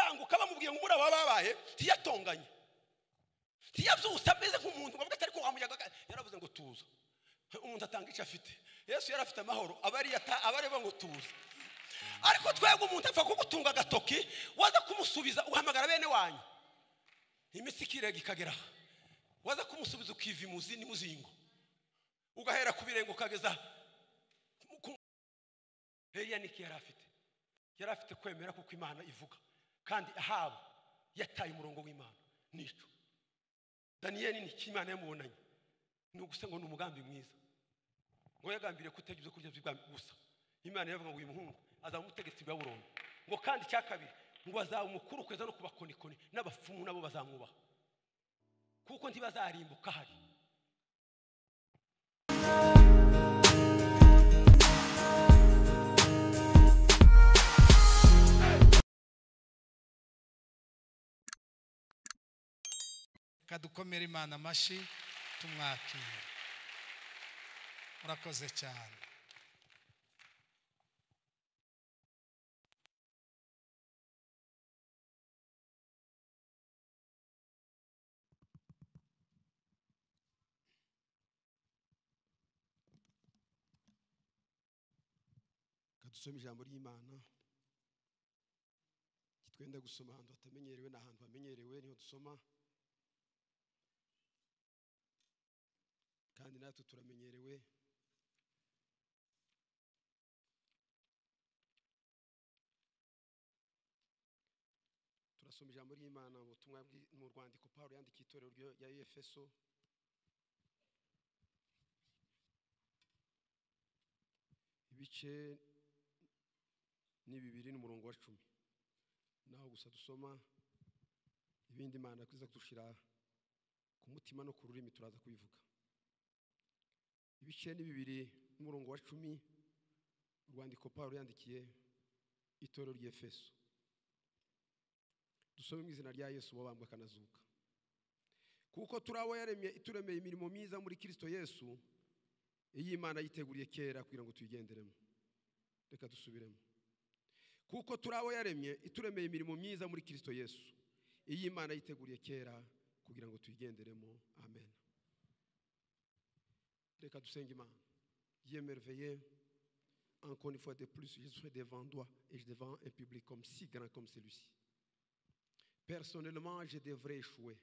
babwiye ngo umura baba babaye ntiyatonganye ntiyabyusa ameze nk'umuntu ngo atari kuwa muyaga yaravuze ngo tuza umuntu atanga icyo afite yesu yari afite amahoro aba areba ngo tuza ariko twebwe umuntu apfa kugutunga agatoki waza kumusubiza uhamagara bene wanyu imitsi ikirega ikagera waza kumusubiza ukiva imuzi n'imuzingo ugahera ku birenge ukageza heriya niki yari afite yari afite kwemera kuko imana ivuga kandi ahaba yataye umurongo w'imana n'icyo daniyeli ni imana yamubonanye ni ugusa ngo ni umugambi mwiza ngo yagambiriye kutagira ibyo kurya by'ubwami gusa imana yavuga ngo uyu muhungu azaba umutegetsi wa burundu ngo kandi icya kabiri ngo azaba umukuru kweza no kubakonikoni n'abapfumu nabo bazamwubaha kuko ntibazarimbuka hari kadukomere imana amashyi tumwakire murakoze cyane dusome ijambo ry'imana twenda gusoma ahantu hatamenyerewe ni ahantu hamenyerewe niho dusoma kandi natwe turamenyerewe turasoma ijambo ry'imana mu butumwa mu rwandiko paul yandikiye itorero rya efeso ibice ni bibiri n'umurongo wa cumi naho gusa dusoma ibindi imana iza kudushira ku mutima no ku rurimi turaza kubivuga ibice ni bibiri n'umurongo wa cumi urwandiko paul yandikiye itorero ry'efeso dusome mu izina rya yesu wabambwe akanazuka kuko turi abo turemeye imirimo myiza muri kirisito yesu iyi imana yiteguriye kera kugira ngo tuyigenderemo reka dusubiremo kuko turi abo yaremye ituremeye imirimo myiza muri kirisito yesu iyi imana yiteguriye kera kugira ngo tuyigenderemo amen reka dusenga imana yemerveye encore une fois de plus je suis devant toi et devant un public comme si grand comme celui-ci personnellement je devrais échouer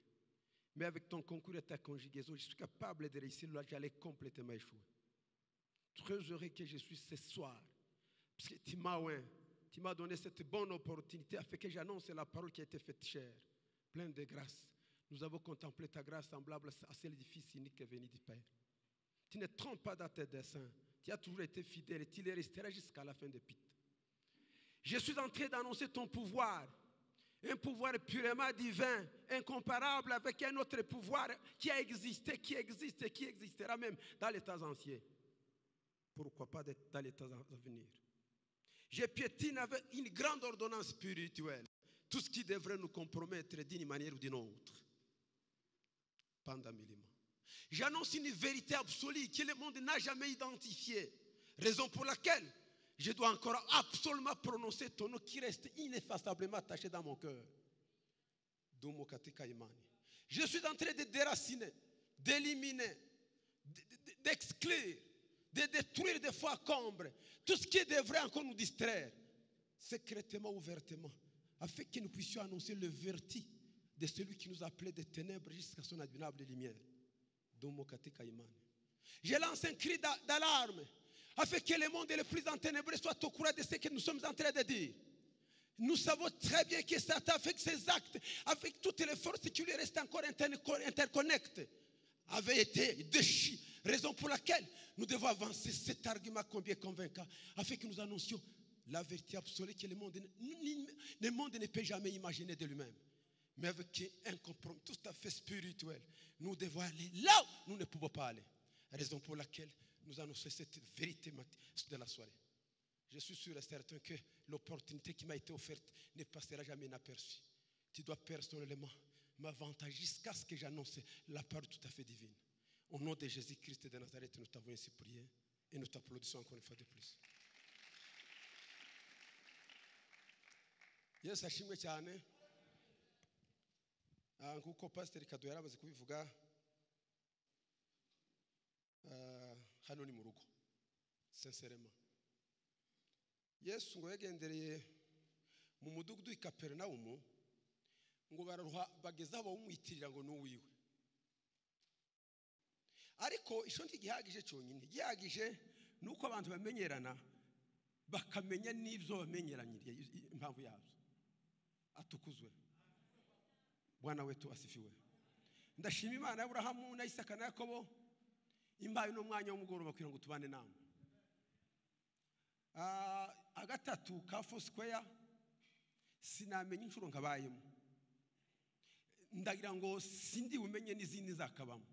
mais avec ton concours et ta conjugaison je suis capable de réussir là j'allais complètement échouer très heureux que je suis ce soir parce que tu m'as ouais, tu m'as donné cette bonne opportunité afin que j'annonce la parole qui a été faite chère, pleine de grâce. Nous avons contemplé ta grâce semblable à celle du Fils unique qui est venu du Père. Tu ne trompes pas dans tes desseins. Tu as toujours été fidèle et tu les resteras jusqu'à la fin des pit. Je suis en train d'annoncer ton pouvoir, un pouvoir purement divin, incomparable avec un autre pouvoir qui a existé, qui existe et qui existera même dans les temps anciens. Pourquoi pas dans les temps à venir? Je piétine avec une grande ordonnance spirituelle tout ce qui devrait nous compromettre d'une manière ou d'une autre. Pandamilima. J'annonce une vérité absolue que le monde n'a jamais identifiée. Raison pour laquelle je dois encore absolument prononcer ton nom qui reste ineffaçablement attaché dans mon cœur. Je suis en train de déraciner, d'éliminer, d'exclure de détruire des fois combre tout ce qui devrait encore nous distraire, secrètement, ouvertement, afin que nous puissions annoncer le verti de celui qui nous appelait des ténèbres jusqu'à son admirable lumière. Je lance un cri d'alarme afin que le monde le plus enténébré soit au courant de ce que nous sommes en train de dire. Nous savons très bien que Satan, avec ses actes, avec toutes les forces qui lui restent encore interconnectées, avait été déchiré. Raison pour laquelle nous devons avancer cet argument combien convaincant, afin que nous annoncions la vérité absolue que le monde, le monde ne peut jamais imaginer de lui-même. Mais avec un compromis tout à fait spirituel, nous devons aller là où nous ne pouvons pas aller. Raison pour laquelle nous annonçons cette vérité de la soirée. Je suis sûr et certain que l'opportunité qui m'a été offerte ne passera jamais inaperçue. Tu dois personnellement m'avantager jusqu'à ce que j'annonce la parole tout à fait divine. Au nom de Jésus-Christ de Nazareth, nous t'avons ainsi prié et nous t'applaudissons encore une fois de plus. yesu ashimwe cyane Ah, nk'uko pasiteri kado yari amaze kubivuga ah, hano ni mu rugo senserema yesu ngo yagendereye mu mudugudu w'i kaperinawumu ngo bararuha bageze aho bawumwitirira ngo ni uwiwe ariko icyo ntigihagije cyonyine igihagije ni uko abantu bamenyerana bakamenya n'ibyo bamenyeranyiriye i- impamvu yabyo atukuzwe bwana wetu asifiwe ndashima imana ya burahamu na isaka na yakobo imbaye n'umwanya w'umugoroba kugira ngo tubane nama Ah, agatatu ka fosikweya sinamenya inshuro nkabayemo ndagira ngo sindi bumenye n'izindi zakabamo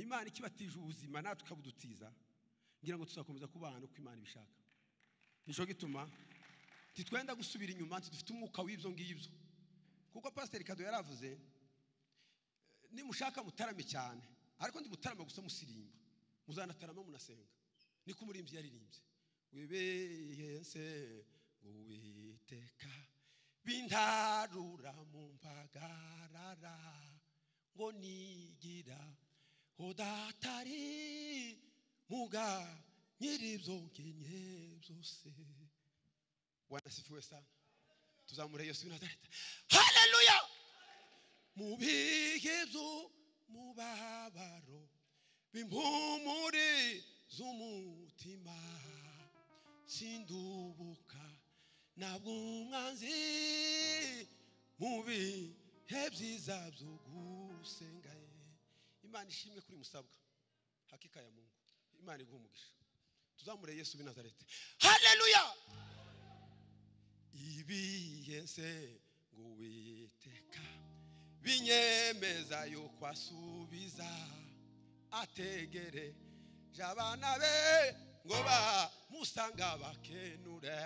imana ikibatije ubuzima natwe ikabudutiza ngira ngo tuzakomeza kubana uko imana ibishaka nicyo gituma titwenda gusubira inyuma ntidufite umwuka w'ibyo ngibyo kuko pasiteri kado yari avuze eh, nimushaka mutarame cyane ariko ndimutarama gusa musirimba muzanatarama munasenga niko umurimbyi yaririmbye wibeyese uwiteka bintarura mu mpagarara ngo nigira udatari muga nyiribyo nkenye byose wanasifiwe sana tuzamure yesu w'i nazareti haleluya mubigezo mubabaro bimpumure z'umutima sindubuka ntabwo umwanzi mu bihe byiza byo gusenga ye imana ishimwe kuri musabwa hakika ya mungu imana iguha umugisha tuzamure yesu w'i nazareti haleluya ibiyese ngo witeka binyemeza yo kwasubiza ategere jabana be ngo bamusanga bakenure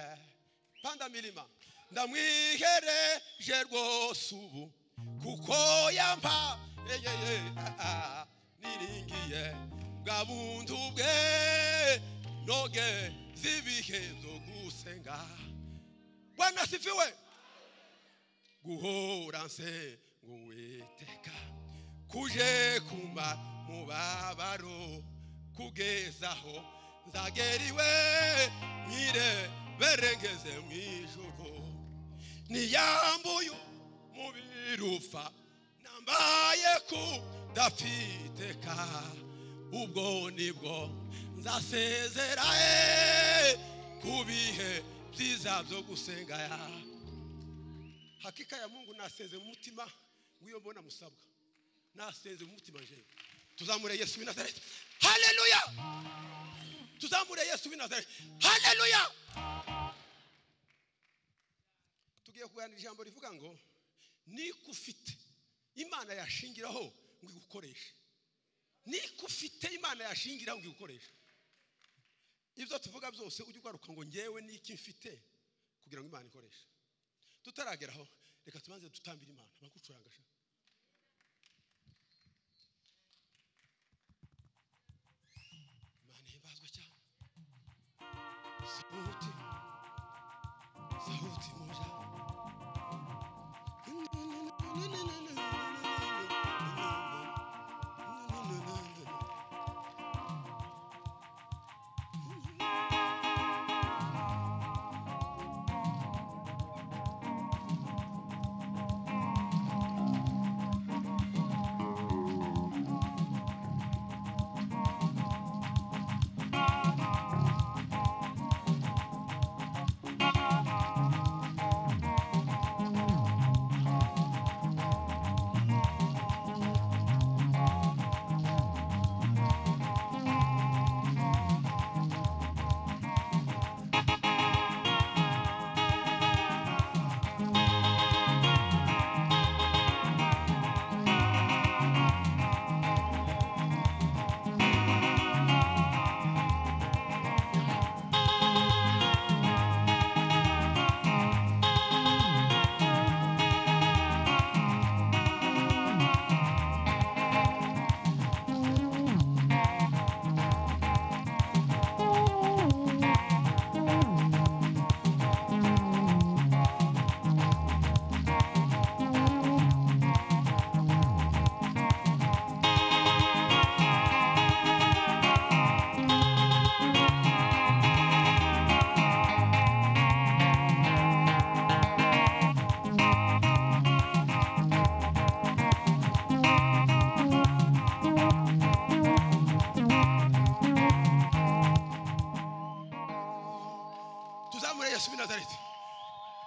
panda milima ndamwihereje rwose ubu kuko yampa eyeye niringiye bwa buntu bwe noge z'ibihe byo gusenga bwana asifiwe guhora nsenga uwiteka kuje kuma mubabaro kugezaho nzageriwe mwire berengeze mwijuru niyambuye mubirufa nambaye ku dafiteka ubwo nibwo nzasezera eh, ku bihe byiza byo gusenga ya hakika ya mungu nasenze mu mutima w'iyo mbona musabwa nasenze mu mutima jewe tuzamure yesu w'i nazareti haleluya tuzamure yesu w'i nazareti haleluya tugiye kuganira ijambo rivuga ngo niko ufite imana yashingiraho ngo igukoreshe niko ufite imana yashingiraho ngo igukoreshe ibyo tuvuga byose ujye ugaruka ngo ngewe niki mfite kugira ngo imana ikoreshe tutarageraho reka tubanze dutambire imana bagucuranga sha imana ihimbazwe cyane sauti sauti moja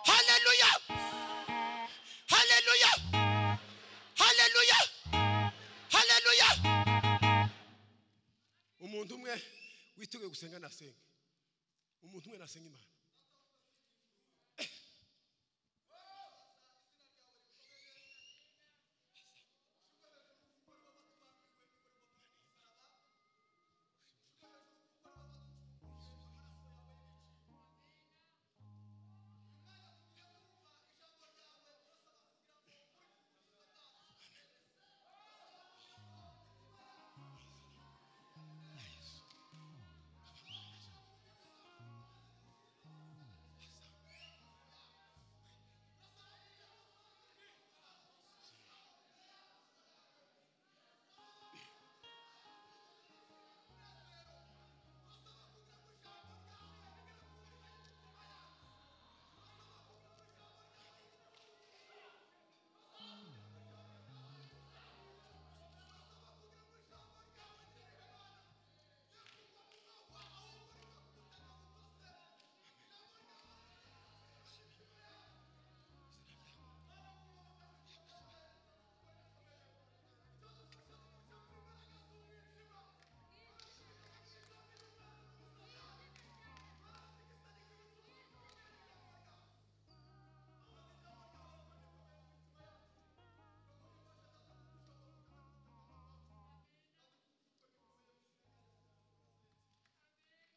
Haleluya! Haleluya! Haleluya! Haleluya! Umuntu umwe witeguye gusenga nasenge. Umuntu umwe nasenga Imana.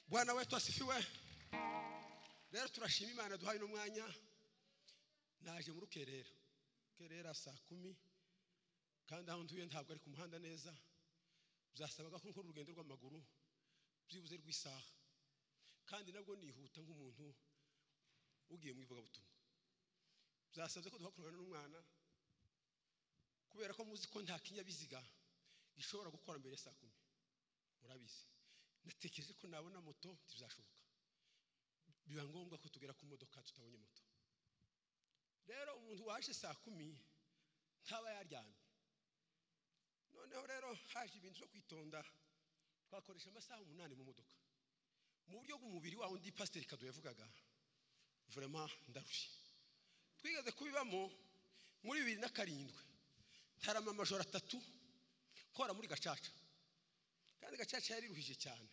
bwana wetu asifiwe rero turashima imana duhaye n'umwanya naje muri kerera kerera saa kumi kandi aho ntuye ntabwo ari ku muhanda neza byasabaga ko nkora urugendo rw'amaguru byibuze rw'isaha kandi nabwo nihuta nk'umuntu ugiye mu ivugabutumwa byasabye ko duhakorana n'umwana kubera ko muzi ko nta kinyabiziga gishobora gukora mbere ya saa kumi murabizi natekereje ko nabona moto ntibizashoboka biba ngombwa ko tugera ku modoka tutabonye moto rero umuntu waje saa kumi ntaba yaryamye noneho rero haje ibintu byo kwitonda twakoresha amasaha umunani mu modoka mu buryo bw'umubiri wa undi pasiteri kado yavugaga vurema ndarushye twigeze kubibamo muri bibiri na karindwi ntarama amajoro atatu nkora muri gacaca kandi gacaca yariruhije cyane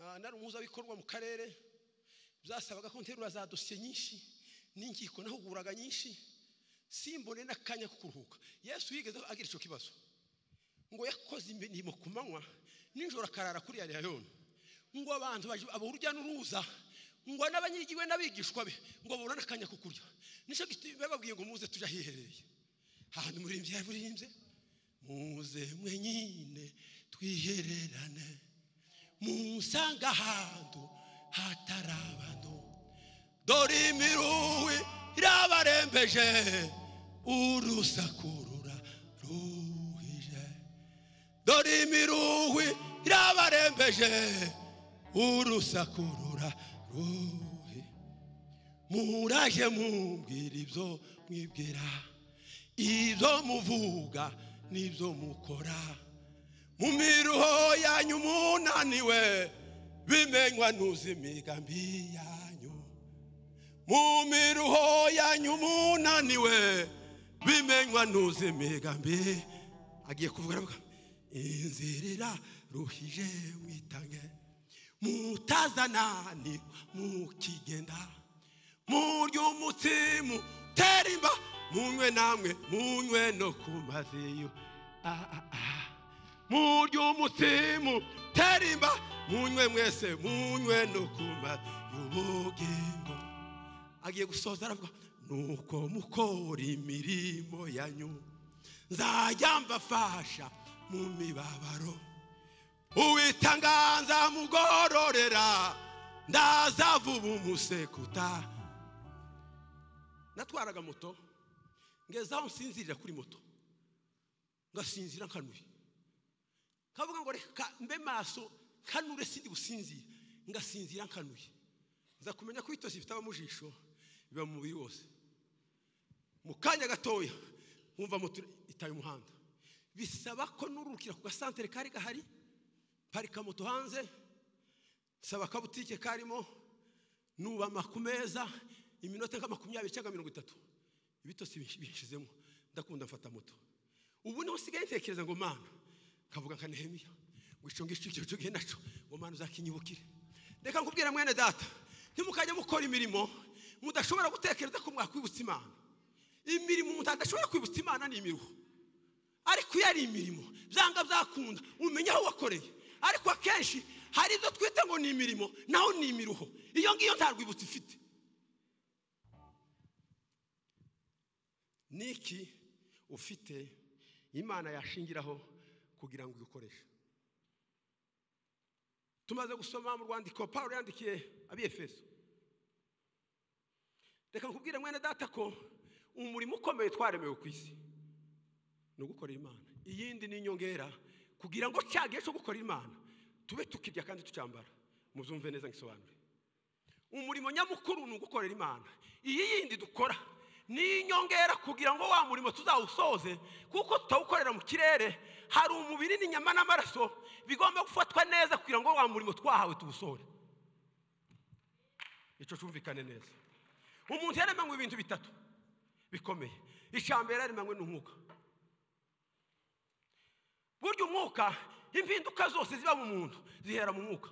Ah, nari umuhuzabikorwa mu karere byasabaga ko nterura za dosiye nyinshi n'inkiko nahuguraga nyinshi simbone n'akanya ko kuruhuka yesu yigeze agira icyo kibazo ngo yakoze imirimo ku manywa nijoro akarara kuri yariyayoni ngo abantu baje- abo urujya n'uruza ngo n'abanyigiwe n'abigishwa be ngo babone akanya ko kurya nicyo gituma bababwiye ngo muze tujye ahiherereye ahantu murimbyi yaririmbye muze mwe nyine twihererane musange ahantu hatari abantu dore imiruwe irabarembeje urusaku ruraruhije dore imiruhwi irabarembeje urusaku ruraruhije muraje mumbwira ibyo mwibwira ibyo muvuga n'ibyo mukora mu miruho yanyu munaniwe bimenywa n'uzimigambi yanyu mu miruho yanyu munaniwe bimenywa n'uzimigambi agiye kuvuga aravuga inzirira ruhije mwitange mutazanani mukigenda murye umutsimu tera imba munywe namwe munywe no ku maziyo Ah, ah, ah. murye umutsimu tera imba munywe mwese munywe no ku maziyo ubugingo agiye gusoza aravuga nuko mukora imirimo yanyu nzajya mbafasha mu mibabaro uwitanganza mugororera ndaza vuba umusekuta natwaraga moto ngeze aho nsinzirira kuri moto ngasinzira nkanuye kavuga ngo reka mbe maso kanure sindi gusinzira ngasinzira nkanuye nza kumenya ko ibitosi bitaba mu jisho biba mu mubiri wose mu kanya gatoya wumva moto itaye umuhanda bisaba ko nurukira ku gasantere kari gahari parika moto hanze saba akabutike karimo nubama ku meza iminota nka makumyabiri cyangwa mirongo itatu ibitotsi bishizemo ndakunda mfata moto ubu niho nsigaye ntekereza ngo mana kavuga nka nehemiya ngo icyo ngicyo icyo gihe nacyo ngo mana uzakinyibukire reka nkubwire mwene data ntimukajya mukora imirimo mudashobora gutekereza ko mwakwibutsa imana imirimo umuntu adashobora kwibutsa imana ni imiruho ariko iyo ari imirimo byanga byakunda umenya aho wakoreye ariko akenshi hari ibyo twita ngo ni imirimo naho ni imiruho iyo ngiyo nta rwibutso ifite niki ufite imana yashingiraho kugira ngo uyikoreshe tumaze gusoma mu rwandiko paul yandikiye abiyefeso reka nkubwire mwene data ko umurimo ukomeye twaremewe ku isi ni ugukorera imana iyindi ni inyongera kugira ngo cya gihe cyo gukora imana tube tukirya kandi tucyambara mubyumve neza ngisobanure umurimo nyamukuru ni ugukorera imana iyi yindi dukora ni inyongera kugira ngo wa murimo tuzawusoze kuko tutawukorera mu kirere hari umubiri n'inyama n'amaraso bigomba gufatwa neza kugira ngo wa murimo twahawe tuwusohore icyo cyumvikane neza umuntu yaremanywe ibintu bitatu bikomeye icya mbere yaremanywe n'umwuka burya umwuka impinduka zose ziba mu muntu zihera mu mwuka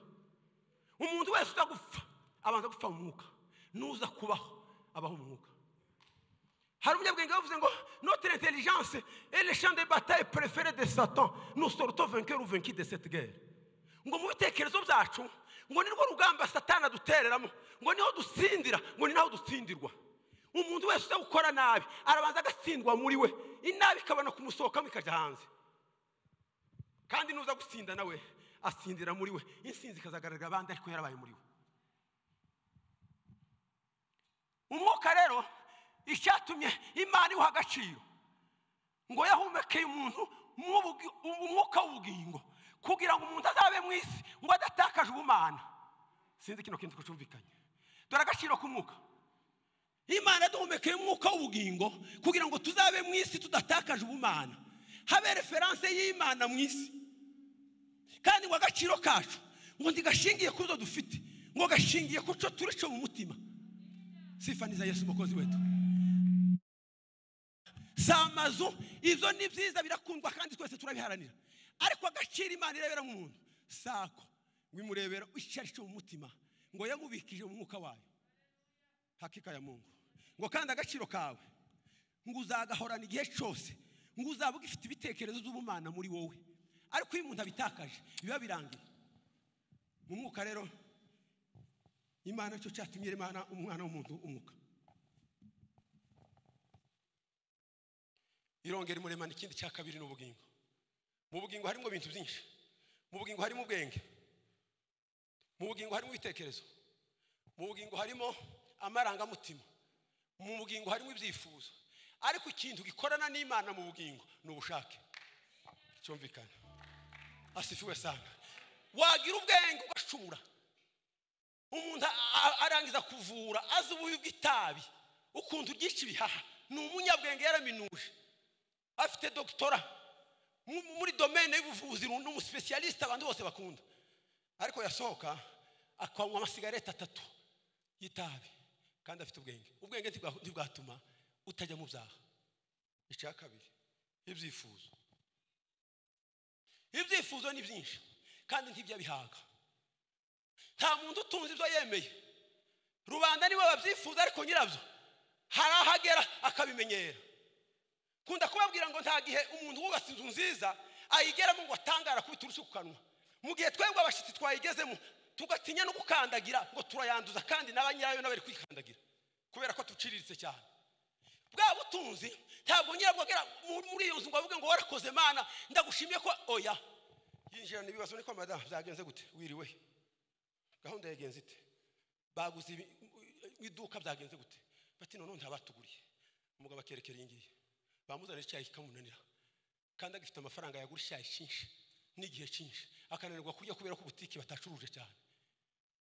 umuntu wese uza gupfa abanza gupfa mu mwuka n'uza kubaho abaho mu mwuka hari umunyabwenge wavuze ngo notre intelligence est le champ de bataille préféré de Satan nous sortons vainqueurs ou vaincus de cette guerre ngo mu bitekerezo byacu ngo ni rwo rugamba satana adutereramo ngo niho dutsindira ngo ni naho dutsindirwa umuntu wese uza gukora nabi arabanza agatsindwa muri we inabi ikabona kumusohokamo ikajya hanze kandi nuza gutsinda nawe atsindira muri we insinzi ikazagaragarira abandi ariko yarabaye muri we umwuka rero icyatumye imana iwuha agaciro ngo yahumekeye umuntu mw'ubugi- umwuka w'ubugingo kugira ngo umuntu azabe mu isi ngo adatakaje ubumana sinzi kino kintu kucumvikanye dore agaciro k'umwuka imana yaduhumekeye umwuka w'ubugingo kugira ngo tuzabe mu isi tudatakaje ubumana habe referanse y'imana mu isi kandi ngo agaciro kacu ngo ntigashingiye ku zo dufite ngo gashingiye ku cyo turi cyo mu mutima sifaniza yesu umukozi wetu si amazu ibyo ni byiza birakundwa kandi twese turabiharanira ariko agaciro imana irebera mu muntu sako ngo imurebera icyari cyo mu mutima ngo yamubikije mu mwuka wayo hakika ya mungu ngo kandi agaciro kawe ngo uzagahorana igihe cyose ngo uzaba ugifite ibitekerezo by'ubumana muri wowe ariko iyo umuntu abitakaje biba birangiye mu mwuka rero imana cyo cyatumye iremana umwana w'umuntu umwuka irongera imuremana ikindi cya kabiri ni ubugingo mu bugingo harimo ibintu byinshi mu bugingo harimo ubwenge mu bugingo harimo ibitekerezo mu bugingo harimo amarangamutima mu bugingo harimo ibyifuzo ariko ikintu gikorana n'imana mu bugingo ni ubushake cyumvikana asifiwe sana wagira ubwenge ugacumura umuntu a- a- arangiza kuvura azi ububi bw'itabi ukuntu uryica ibihaha ni umunyabwenge yaraminuje afite dogitora mu- muri domene y'ubuvuzi ni umusipesiyalisite abantu bose bakunda ariko yasohoka akanywa amasigareti atatu y'itabi kandi afite ubwenge ubwenge ntibwa- ntibwatuma utajya mu byaha icya kabiri ibyifuzo ibyifuzo ni byinshi kandi ntiby'abihaga nta muntu utunze ibyo yemeye rubanda nibo babyifuza ariko nyirabyo hari aho agera akabimenyera kunda kubabwira ngo nta gihe umuntu wubatse inzu nziza ayigeramo ngo atangara kubita urushyi ku kanwa mu gihe twebwe abashyitsi twayigezemo tugatinya no gukandagira ngo turayanduza kandi na ba nyirayo n'abari kwikandagira kubera ko tuciriritse cyane bwa butunzi ntabwo nyirabwo agera mu- muri iyo nzu ngo avuge ngo warakoze mana ndagushimiye ko oya yinjirana ibibazo niko madamu byagenze gute wiriwe gahunda yagenze ite baguze ibi- mu iduka byagenze gute bati none ntabatuguriye umugabo akerekera iyi ngiyi bamuzanira icyayi kikamunanira kandi agifite amafaranga yagura icyayi cyinshi n'igihe cyinshi akananirwa kurya kubera ko butike batacuruje cyane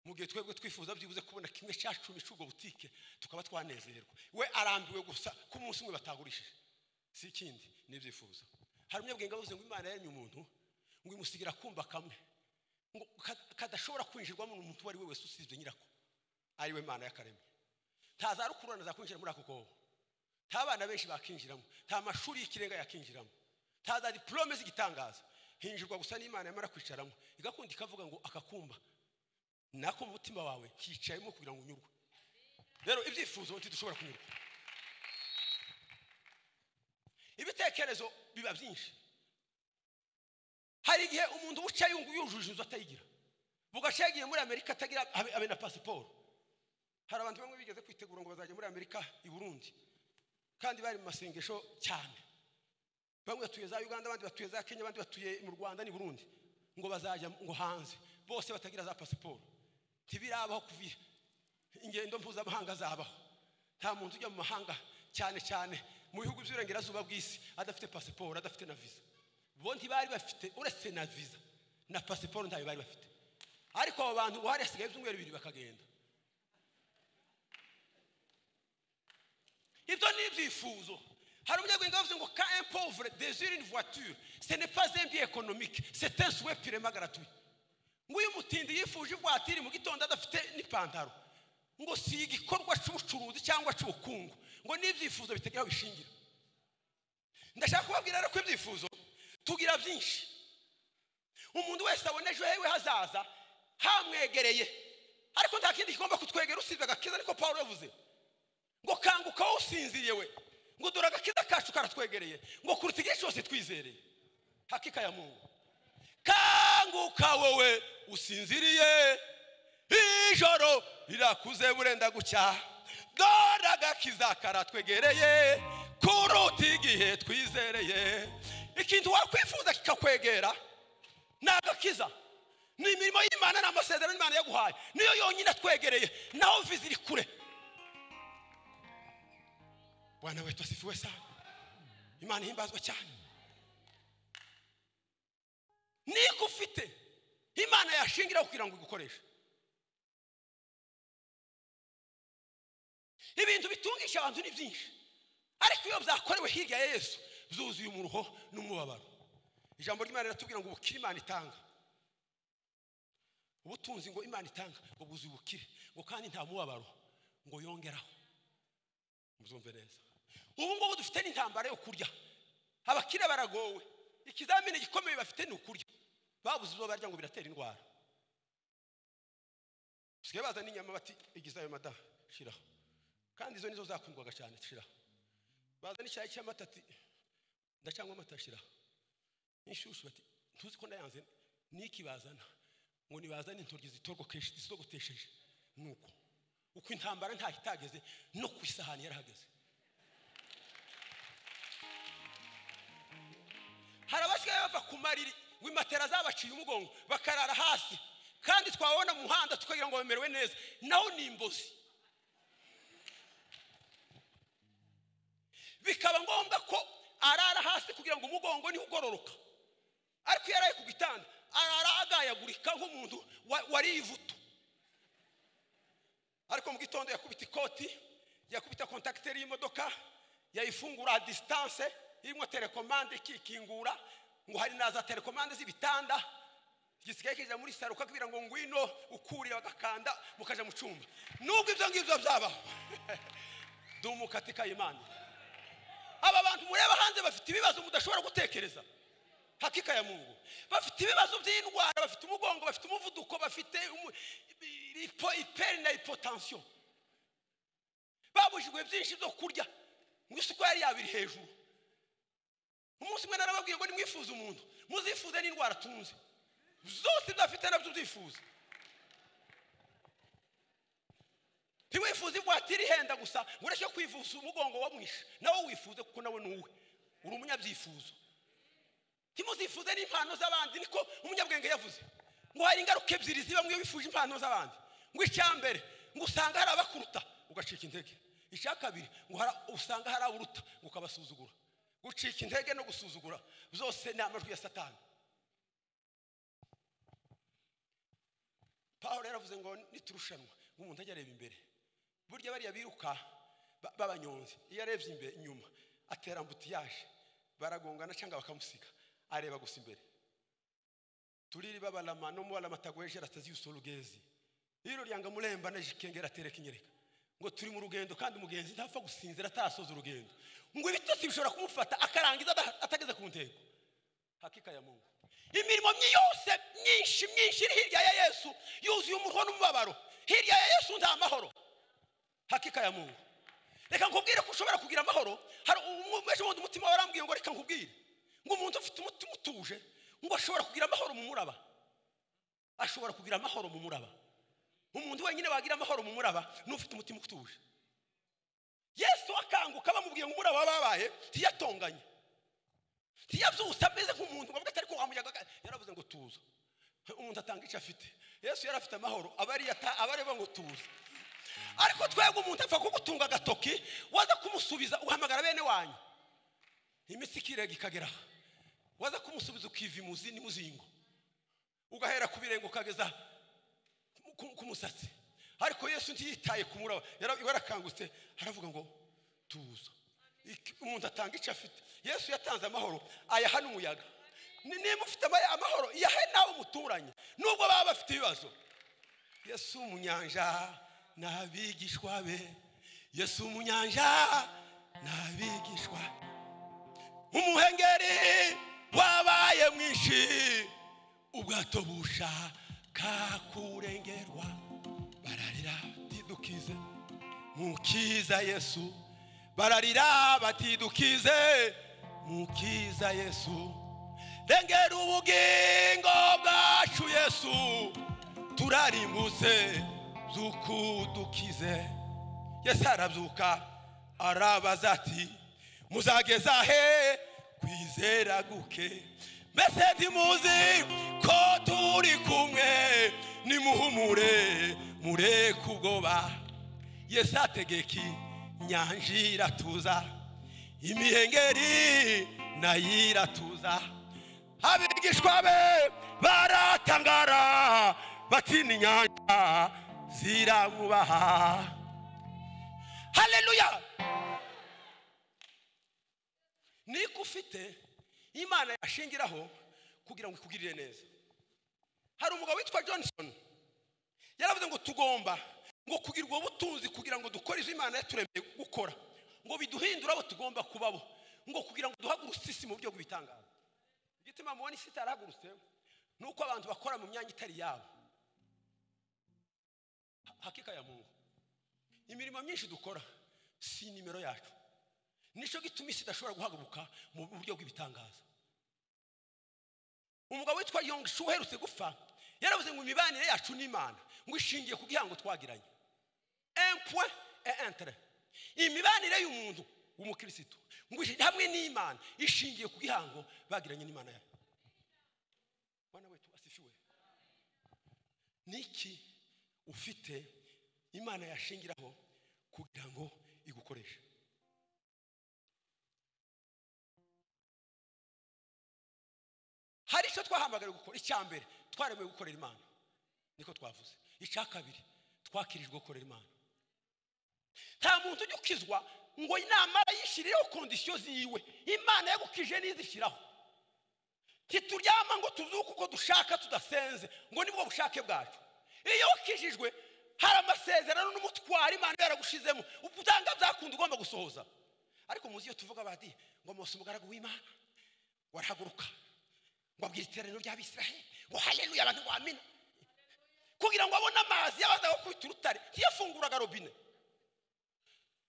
mu gihe twebwe twifuza byibuze kubona kimwe cya cumi cy'ubwo butike tukaba twanezerwa we arambiwe gusa ko umunsi umwe batagurishije si ikindi n'ibyifuzo hari umunyabwenge wavuze ngo imana yaremye umuntu ngo imusigira kumva kamwe ngo ka- kadashobora kwinjirwamo n'umuntu uwo ari we wese usibye nyirako ari we mana y'akaremye nta za rukururana zakwinjira muri ako kobo nta bana benshi bakinjiramo nta mashuri y'ikirenga yakinjiramo nta za diporome z'igitangaza hinjirwa gusa n'imana yamara kwicaramo igakunda ikavuga ngo akakumba nako mu mutima wawe hicayemo kugira ngo unyurwe rero ibyifuzo ntidushobora kunyurwa ibitekerezo biba byinshi hari igihe umuntu uca yungu yujuje inzu atayigira bugaca yagiye muri amerika atagira abe abe na pasiporo hari abantu bamwe bigeze kwitegura ngo bazajya muri amerika i burundi kandi bari mu masengesho cyane bamwe batuye za uganda abandi batuye za kenya abandi batuye mu rwanda n'i burundi ngo bazajya ngo hanze bose batagira za pasiporo ntibirabaho kuvira ingendo mpuzamahanga zabaho nta muntu ujya mu mahanga cyane cyane mu bihugu by'uburengerazuba bw'isi adafite pasiporo adafite na viza bo ntibari bafite uretse na viza na pasiporo ntayo bari bafite ariko abo bantu ubu hari hasigaye ibyumweru bibiri bakagenda ibyo ni ibyifuzo hari umunyarwanda wavuze ngo ka impovure desire une voiture ce n'est pas un bien économique c'est un souhait purement gratuit nguyu mutindi yifuje ivuwatiri mu gitondo adafite n'ipantaro ngo si igikorwa cy'ubucuruzi cyangwa cy'ubukungu ngo ni ibyifuzo bitagira aho bishingira ndashaka kubabwira rero ko ibyifuzo tugira byinshi umuntu wese abona ejo hewe hazaza hamwegereye ariko nta kindi kigomba kutwegera usibye agakiza ariko paul yavuze ngo kanguka wowe usinziriye we ngo dore agakiza kacu karatwegereye ngo kuruta igihe cyose twizereye hakika ya mungu kanguka wowe usinziriye ijoro rirakuze burenda gucya dore agakiza karatwegereye kuruta igihe twizereye ikintu wakwifuza kikakwegera ni agakiza ni imirimo y'imana ni amasezerano imana yaguhaye niyo yonyine atwegereye naho viza iri kure bwana wetu asifiwe sana imana ihimbazwa cyane niko ufite imana yashingiraho kugira ngo igukoreshe ibintu bitungisha abantu ni byinshi ariko iyo byakorewe hirya ya yesu byuzuye umuruho n'umubabaro ijambo ry'imana riratubwira ngo ubukire imana itanga ubutunzi ngo imana itanga ngo bwuzuye ubukire ngo kandi nta mubabaro ngo yongeraho muzumve neza ubu ngubu dufite n'intambara yo kurya abakire baragowe ikizamini gikomeye bafite ni ukurya babuze ibyo barya ngo biratera indwara basigaye baza n'inyama bati igize ayo mada shiraho kandi izo nizo zakundwaga cyane shiraho baza n'icyayi cy'amata ati ndacangwa amata shira inshyushyu bati ntuzi ko ndayanze niki bazana ngo nibazane intoryi zitorgokeshe zitogotesheje nuko uko intambara ntaho itageze no ku isahani yarahageze hari abasigaye bava ku mariri ngo imatera zabaciye umugongo bakarara hasi kandi twabona mu muhanda tukagira ngo bamerewe neza naho ni imbozi bikaba ngombwa ko arara hasi kugira ngo umugongo niwe ugororoka ariko iyo araye ku gitanda arara agayagurika nk'umuntu wa- wariye ivutu ariko mu gitondo yakubita ikoti yakubita kontakiteri y'imodoka yayifungura a disitanse irimo telekomande ikikingura ngo hari na za telekomande z'ibitanda gisigaye kijya muri saro ukakubwira ngo ngwino ukurira bagakanda mukajya mu cyumba nubwo ibyo ngibyo byabaho dumukate kayimana aba bantu mureba hanze bafite ibibazo mudashobora gutekereza hakika ya mungu bafite ibibazo by'indwara bafite umugongo bafite umuvuduko bafite umu- ipo- iperi na ipotansiyo babujijwe byinshi byo kurya mu isoko yari yabiri hejuru umunsi umwe narababwiye ngo nimwifuze umuntu muzifuze n'indwara tunze zose ibyo afite nabyo byifuza ntiwifuze ivatiri ihenda gusa ngo ureke kwivuza umugongo wamwishe nawe wifuze kuko nawe ni uwe uri umunyabyifuzo ntimuzifuze n'impano z'abandi niko umunyabwenge yavuze ngo hari ingaruka ebyiri ziba mwiyo wifuje impano z'abandi ngo icya mbere ngo usanga hari abakuruta ugacika intege icya kabiri ngo hara- usanga hari aburuta ngo ukabasuzugura gucika intege no gusuzugura byose ni amajwi ya satani paul yaravuze ngo niturushanwa ngo umuntu ajye areba imbere burya bariya biruka ba- b'abanyonzi iyo arebye imbere inyuma atera ambutiyaje baragongana cyangwa bakamusiga areba gusa imbere turiri babalama no mubalama atagwejera atazi usolugezi iro ryanga muremba na jikengera tereka inyereka ngo turi mu rugendo kandi umugenzi ntapfa gusinzira atasoza urugendo ngo ibitotsi bishobora kumufata akarangiza ada- atageze ku ntego hakika ya mungu imirimo myi- yose myinshi myinshi iri hirya ya yesu yuzuye umuriro n'umubabaro hirya ya yesu nta mahoro hakika ya mungu reka nkubwire ko ushobora kugira amahoro hari umwese wundi umutima warambwiye ngo reka nkubwire ngo umuntu ufite umutima utuje ngo ashobora kugira amahoro mu muraba ashobora kugira amahoro mu muraba umuntu wenyine wagira amahoro mu muraba ni ufite umutima utuje yesu akanguka bamubwiye ngo umuraba wabaye ntiyatonganye ntiyabyutse ameze nk'umuntu bavuga atari ko wamuyaga ka- yaravuze ngo tuza umuntu atanga icyo afite yesu yari afite amahoro abari areba ngo tuza ariko twebwe umuntu apfa kugutunga agatoki waza kumusubiza uhamagara bene wanyu imitsi ikirega ikagera aha. waza kumusubiza ukiva imuzi n'imuzingo ugahera ku birenge ukageza ku- ku musatsi ariko yesu ntiyitaye ku muraba Yara- yarakangutse aravuga ngo tuza Iki- umuntu atanga icyo afite yesu yatanze amahoro ayaha n'umuyaga Ni- niba ufite ama- amahoro yahe nawe umuturanye nubwo baba bafite ibibazo yesu mu nyanja n'abigishwa be yesu mu nyanja n'abigishwa umuhengeri wabaye mwinshi ubwato bushaka kurengerwa bararira batidukize mukiza yesu bararira batidukize mukiza yesu rengera ubugingo bwacu yesu turarimbutse zukudukize yesu arabyuka arabaza ati muzageza he kwizera guke mbese ntimuzi ko turi kumwe nimuhumure mureke ubwoba yesu ategeka inyanja iratuza imihengeri nayo iratuza abigishwa be baratangara batina inyanja ziramwubaha haleluya niko ufite imana yashingiraho kugira ngo ikugirire neza hari umugabo witwa johnson yaravuze ngo tugomba ngo kugirwa ubutunzi kugira ngo dukore ibyo imana yaturemeye gukora ngo biduhindure abo tugomba kubabo ngo kugira ngo duhagurutse isi mu buryo bw'ibitangaza igituma mubona isi itarahagurutse ni uko abantu bakora mu myanya itari yabo Ha- hakika ya mungu imirimo myinshi dukora si nimero yacu nicyo gituma isi idashobora guhaguruka mu buryo bw'ibitangaza umugabo witwa yongshu uherutse gupfa yaravuze ngo imibanire yacu n'imana ngo ishingiye ku gihango twagiranye empwe e entere imibanire y'umuntu w'umukirisitu ngo ishi- hamwe n'imana ishingiye ku gihango bagiranye n'imana yawe mwana wetu asifiwe niki ufite imana yashingiraho kugira ngo igukoreshe hari icyo twahamagariwe gukora icya mbere twaremewe gukorera imana niko twavuze icya kabiri twakirijwe gukorera imana nta muntu ujya ukizwa ngo inama yishyirireho kondisiyo ziwe imana yagukije n'izishyiraho ntituryama ngo tubyuke uko dushaka tudasenze ngo nibwo bushake bwacu iyo wakijijwe hari amasezerano n'umutwaro imana iba yaragushizemo ubutanga byakundi ugomba gusohoza ariko muzi iyo tuvuga bati ngo mose umugaragu w'imana warahaguruka ngo abwire iteraniro ry'abisiraheli ngo haleluya abantu ngo amina kugira ngo abone amazi yabazaga kwita urutare ntiyafunguraga robine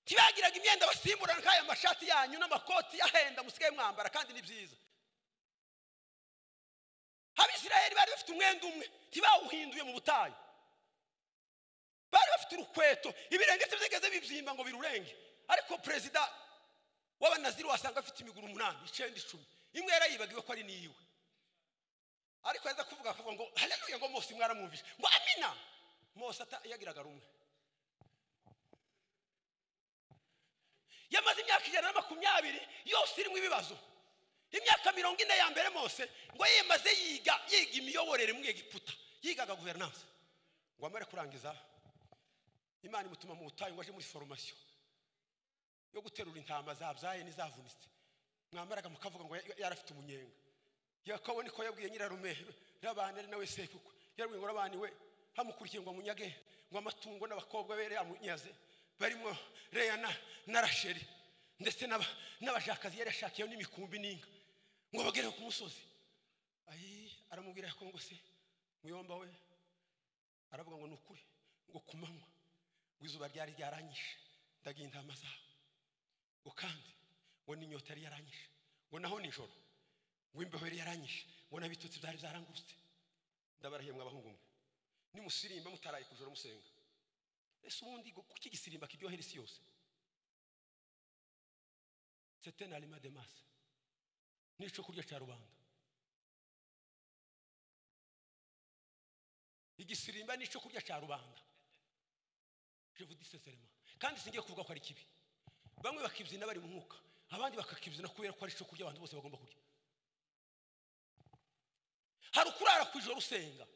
ntibagiraga imyenda basimburana nk'aya mashati yanyu n'amakoti yahenda musigaye mwambara kandi ni byiza abisiraheli bari bafite umwenda umwe ntibawuhinduye mu butayu bari bafite urukweto ibirenge bye byigeze bibyimba ngo birurenge ariko perezida w'abanaziri wasanga afite imiguru umunani icyenda icumi imwe yarayibagiwe ko ari n'iyiwe ariko yaza kuvuga akavuga ngo haleluya ngo mose mwaramwumvise ngo amina mose ata- yagiraga rumwe yamaze imyaka ijana na makumyabiri yose irimo ibibazo imyaka mirongo ine ya mbere mose ngo yemaze yiga yiga imiyoborere mu egiputa yigaga guverinanse ngo amare kurangiza imana imutuma mu butayu ngo aje muri foromasiyo yo guterura intama zabyaye n'izavunitse mwamaraga mukavuga ngo ya- yari afite umunyenga yakobo niko yabwiye nyirarume n'abantu ari nawe sekukwe yarabwiye ngo urabaniwe hamukurikiye ngo amunyage ngo amatungo n'abakobwa bere amunyaze barimo reya na na rasheri ndetse n'aba- n'abashakazi yari yashakiyeho n'imikumbi n'inka ngo bagereho ku musozi ayi aramubwira ko ngo se muyomba we aravuga ngo ni ukuri ngo ku manywa ngo izuba ryari ryaranyishe ndagira intama zawe ngo kandi ngo n'inyota yari yaranyishe ngo naho nijoro ngo imbeho yari yaranyishe ngo n'abitutsi byari byarangurutse ndabarahiye mw'abahungu mwe nimusirimba mutaraye ku joro musenga ese ubundi ngo kuki igisirimba kiryohera isi yose sete na rima de masi n'ico kurya ca rubanda igisirimba n'ico kurya ca rubanda je vous dis sincèrement kandi singiye kuvuga ko ari kibi bamwe bakibyina bari mu mwuka abandi bakakibyina kubera ko ari cyo kurya abantu bose bagomba kurya hari ukurara ku ijoro usenga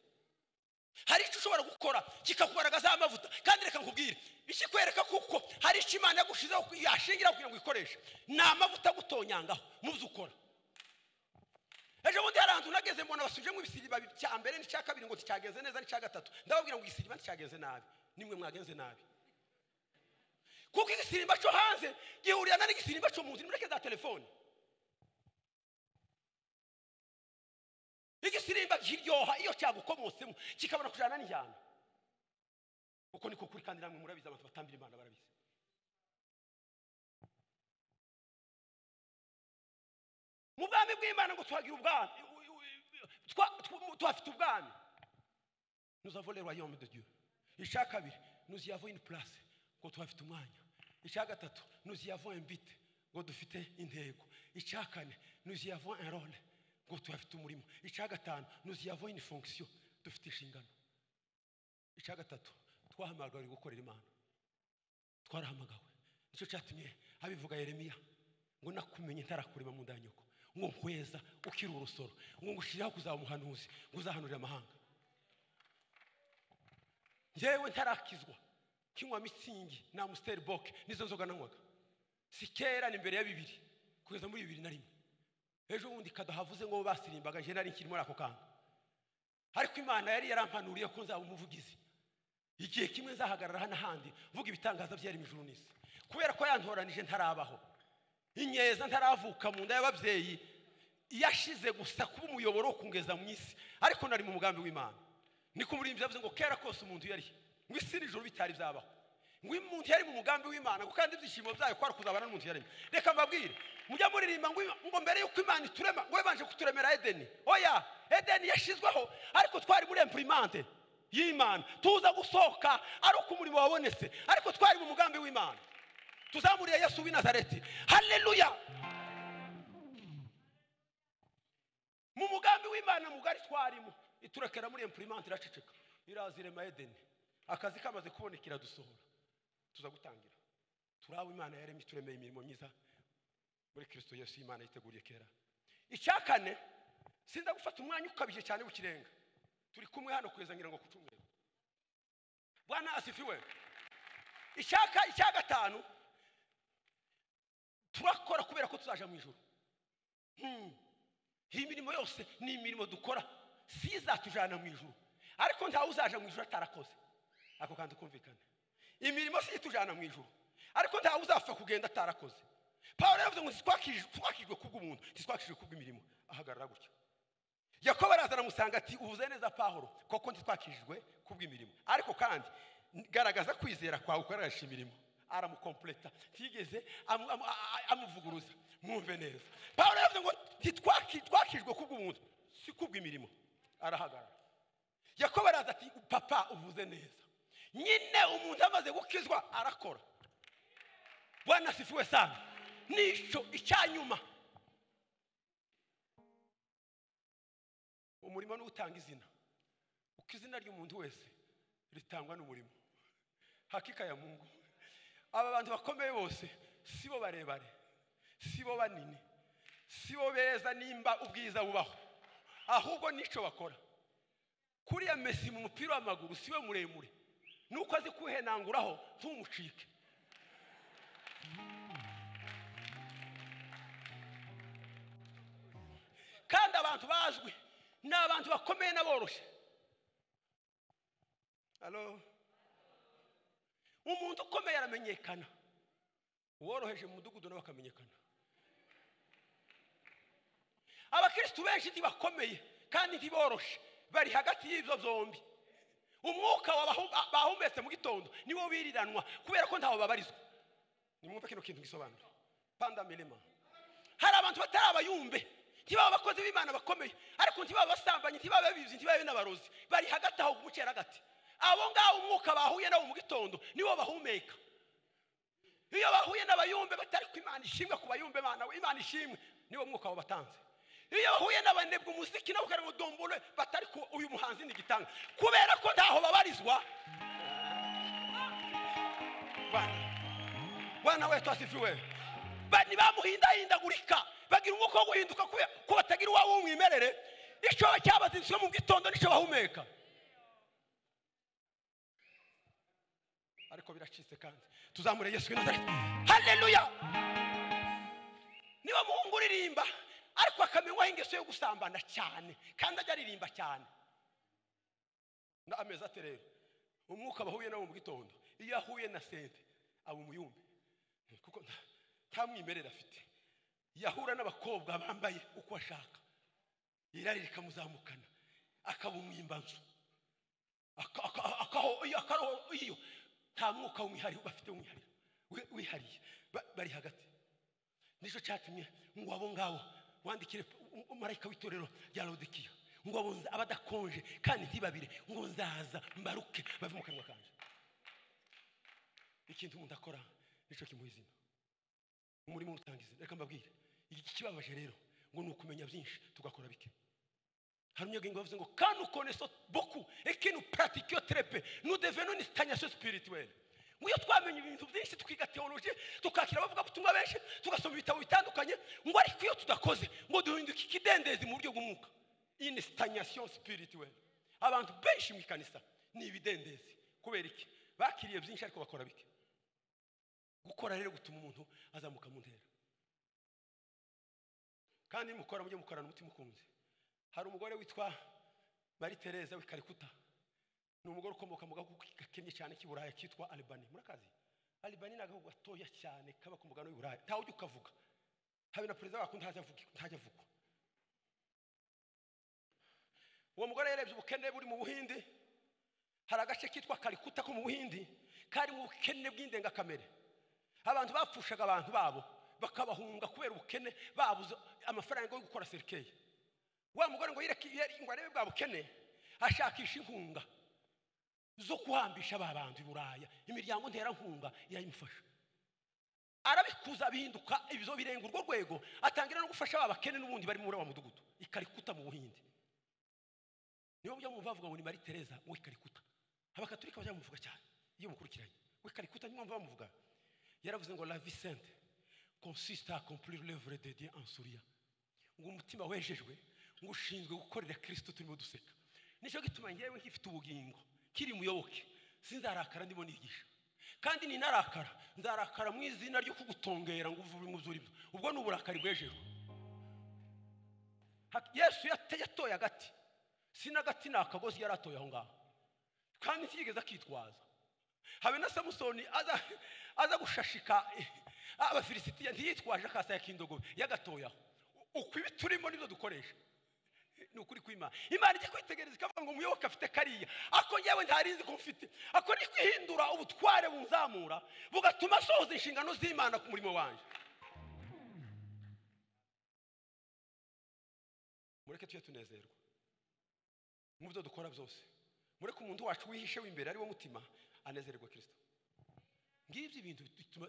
hari icyo ushobora gukora kikakugaragazaho amavuta kandi reka nkubwire ikikwereka kuko hari icyo imana yagushizeho yashingira kugira ngo uyikoreshe ni amavuta agutonyangaho mu byo ukora ejo bundi hari ahantu nageze mbona basubijemo ibisiriba bibiri, icya mbere n'icya kabiri ngo nticyageze neza n'icya gatatu ndababwira ngo igisiriba nticyagenze nabi nimwe mwagenze nabi kuko igisirimba cyo hanze gihurirana n'igisirimba cyo mu nzu nimureke za telefone igisirimba kiryoha iyo cyagukomotsemo kikabona kujyana n'injyana uko niko kuri kandi namwe murabizi abantu batambira imana barabizi mu bwami bw'imana ngo tuhagira ubwami twa- tw- tuhafite ubwami nous avons le royaume de dieu icya kabiri nous y avons une place ngo tuhafite umwanya icya gatatu nous y avons un but ngo dufite intego icya kane nous y avons un rôle ngo tuhafite umurimo icya gatanu nous y avons une fonction dufite inshingano icya gatatu twahamagawe gukorera imana twarahamagawe nicyo cyatumye abivuga yeremiya ngo nakumenye ntarakurema mu nda ya nyoko ngo nkweza ukiri urusoro ngo ngushyirireho kuzaba umuhanuzi ngo uzahanurire amahanga njyewe ntarakizwa kinywa mitsingi na amusiteri boke nizo nzoga nanywaga si kera ni mbere ya bibiri kugeza muri bibiri na rimwe ejo bundi kadahavuze ngo basirimbaga njye nari nkiri muri ako kanya ariko imana yari yarampanuriye ko nzaba umuvugizi igihe kimwe nzahagarara hano handi mvuga ibitangaza byaremye ijuru n'isi kubera ko yantoranije ntarabaho inyeza ntaravuka mu nda y'ababyeyi yashize gusa kuba umuyoboro wo kungeza mu isi ariko nari mu mugambi w'imana niko muri yavuze ngo kera kose umuntu yari ngo isi n'ijoro bitari byabaho ngo umuntu yari mu mugambi w'imana ngo kandi ibyishimo byayo kwari kuzabana n'umuntu yaremye reka mbabwire mujya muririmba ngo Ima- ngo mbere y'uko imana iturema ngo yabanje kuturemera edeni oya edeni yashyizweho ariko twari muri empurimante y'imana tuza gusohoka ari uko umurimo wabonetse ariko twari mu mugambi w'imana tuzamuriye yesu w'i nazareti haleluya mu mugambi w'imana mugari twarimo iturekera muri empurimante iraceceka iraza irema edeni akazi kamaze kuboneka iradusohora tuza gutangira turaba imana yaremye ituremeye imirimo myiza muri kirisito yesu imana yiteguriye kera icya kane sinza gufata umwanya ukabije cyane w'ikirenga turi kumwe hano kugeza ngira ngo ku cyumweru bwana asifiwe icyaka icya gatanu turakora kubera ko tuzaja mu ijoro Hmm. iyi mirimo yose ni imirimo dukora si izatujyana mu ijoro ariko ntawe uzaja mu ijoro atarakoze ako kantu kumvikana imirimo si itujyana mu ijoro ariko ntawe uzapfa kugenda atarakoze pawulo yavuze ngo "Ntitwakij- twakijwe kubw'umuntu ntitwakijwe kubw'imirimo ahagarara gutya yakobo arazana amusanga ati uvuze neza pahoro koko ntitwakijijwe kubw'imirimo ariko kandi garagaza kwizera kwawe ukoresha imirimo aramukompleta ntiyigeze amu- amu- a- a- amuvuguruza mwumve neza pawulo yavuze ngo ntitwakijwe kubw'umuntu si kubw'imirimo arahagarara yakobo araza ati papa uvuze neza nyine umuntu amaze gukizwa arakora bwana sifiwe sana nicyo icyanyuma umurimo niwo utanga izina uko izina ry'umuntu wese ritangwa n'umurimo hakika ya mungu aba bantu bakomeye bose si bo barebare si bo banini si bo beza nimba ubwiza bubaho ahubwo n'icyo bakora kuriya mesi mu mupira w'amaguru si we muremure nuko azi kuhenanguraho ntumucike kandi abantu bazwi ni abantu bakomeye n'aboroshye halo umuntu ukomeye aramenyekana uworoheje mu mudugudu nawe akamenyekana abakirisitu benshi ntibakomeye kandi ntiboroshe bari hagati y'ibyo byombi umwuka wabahu- ba- bahumetse mu gitondo niwo biriranwa kubera ko ntawe babarizwa nimwumve kino kintu gisobanura panda mirima hari abantu batari abayumbe ntibaba abakozi b'imana bakomeye ariko ntibaba abasambanyi ntibaba abizi ntibaba n'abarozi bari hagati aho mu cyeragati abo ngabo umwuka bahuye nabo mu gitondo niwo bahumeka iyo bahuye n'abayumbe batari ko imana ishimwe ku bayumbe bana we, imana ishimwe niwo mwuka wabatanze iyo bahuye n'abanebwa umuziki nabo ukareba ngo dombure batari ko uyu muhanzi ni gitanga kubera ko ntaho babarizwa bana bwana wetu asifiwe bani bamuhindahindagurika bagira umwuka wo guhinduka kubera ko batagira uwabo w'umwimerere icyo cyabazinzwe mu gitondo nicyo bahumeka ariko biracitse kandi tuzamure yesu w'i nazareti haleluya niba muhungu uririmba ariko akamenywaho ingeso yo gusambana cyane kandi ajya aririmba cyane na ameza ate rero umwuka aba ahuye nawo mu gitondo iyo ahuye na sente aba umuyumbi kuko nta- nta mwimerere afite yahura n'abakobwa bambaye uko ashaka irari rikamuzamukana akaba umwimbanzu Aka- aka- akaho- iyo- akaroho iyo nta mwuka w'umwihariko bafite w'umwihariko wi- wihariye Ba- bari hagati nicyo cyatumye ngo abo ngabo wandikire um- umumarayika w'itorero rya lodikiya ngo abo nza- abadakonje kandi ntibabire ngo nzaza mbaruke bave mu kanwa kanjye ikintu umuntu akora nicyo kimuha izina umurimo utanga izina reka mbabwire iki kibabaje rero ngo ni ukumenya byinshi tugakora bike hari umunyagingo bavuze ngo kandi ukoneso boku ekinu pratikiyo terepe nudeveno ni sitanyasiyo sipirituweli ngo iyo twamenye ibintu byinshi twiga teoloji tukakira abavuga butumwa benshi tugasoma ibitabo bitandukanye ngo ariko iyo tudakoze ngo duhinduka ikidendezi mu buryo bw'umwuka ini sitanyasiyo sipirituweli abantu benshi mu ikanisa ni ibidendezi kubera iki bakiriye byinshi ariko bakora bike gukora rero gutuma umuntu azamuka mu ntera kandi mukora mujye mukorana umutima ukunze hari umugore witwa marie tereza w'i karikuta ni umugore ukomoka mu gahugu gakennye cyane k'i buraya kitwa alibani murakazi alibani ni agahugu gatoya cyane kaba ku mugabane w'i buraya ntawe ujya ukavuga habe na perezida wako ntajya avugi- ntajya avugwa uwo mugore yarebye ubukene buri mu buhindi hari agace kitwa karikuta ko mu buhindi kari mu bukene bw'indengakamere abantu bapfushaga abantu babo bakabahunga kubera ubukene babuze amafaranga yo gukora serikeyi wa mugore ngo yireke yari- ngo arebe bwa bukene ashakisha inkunga zo kuhambisha ba bantu i buraya imiryango nterankunga irayimufasha arabikuza bihinduka ibizo birenga urwo rwego atangira no gufasha ba bakene n'ubundi bari muri wa mudugudu ikarikuta mu buhindi niyo mujya mwumva bavuga ngo ni marie tereza we karikuta abakaturika bajya bamuvuga cyane iyo mukurikiranye we karikuta niyo mpamvu bamuvuga yaravuze ngo la vie sainte consiste à accomplir l'œuvre de Dieu en souriant ngo umutima wejejwe ngo ushinzwe gukorera kirisito turimo duseka nicyo gituma ngewe nkifite ubugingo kiri muyoboke sinzarakara ndimo nigisha kandi ninarakara nzarakara mu izina ryo kugutongera ngo uvuge mu by'uri byo ubwo ni uburakari bwejejwe Ha- yesu yate- yatoye agati sina agati ni akagozi yari atoye aho ngaho kandi ntiyigeze akitwaza habe na samusoni aza, aza gushashika eh, abafilisitiya ntiyitwaje akasaya k'indogobe yagatoyaho ukwibi turimo nibyo dukoresha ni ukuri kw'imana imana ijya kwitegereza ikavuga ngo umuyoboke afite kariya ako ngewe ntarinzi ko mfite ako ni kwihindura ubutware bunzamura bugatuma asohoza inshingano z'imana ku murimo wanjye mureke tujye tunezerwa mu byo dukora byose mureke umuntu wacu wihishe w'imbere ari wo mutima anezererwa kirisito ngibyo ibintu bituma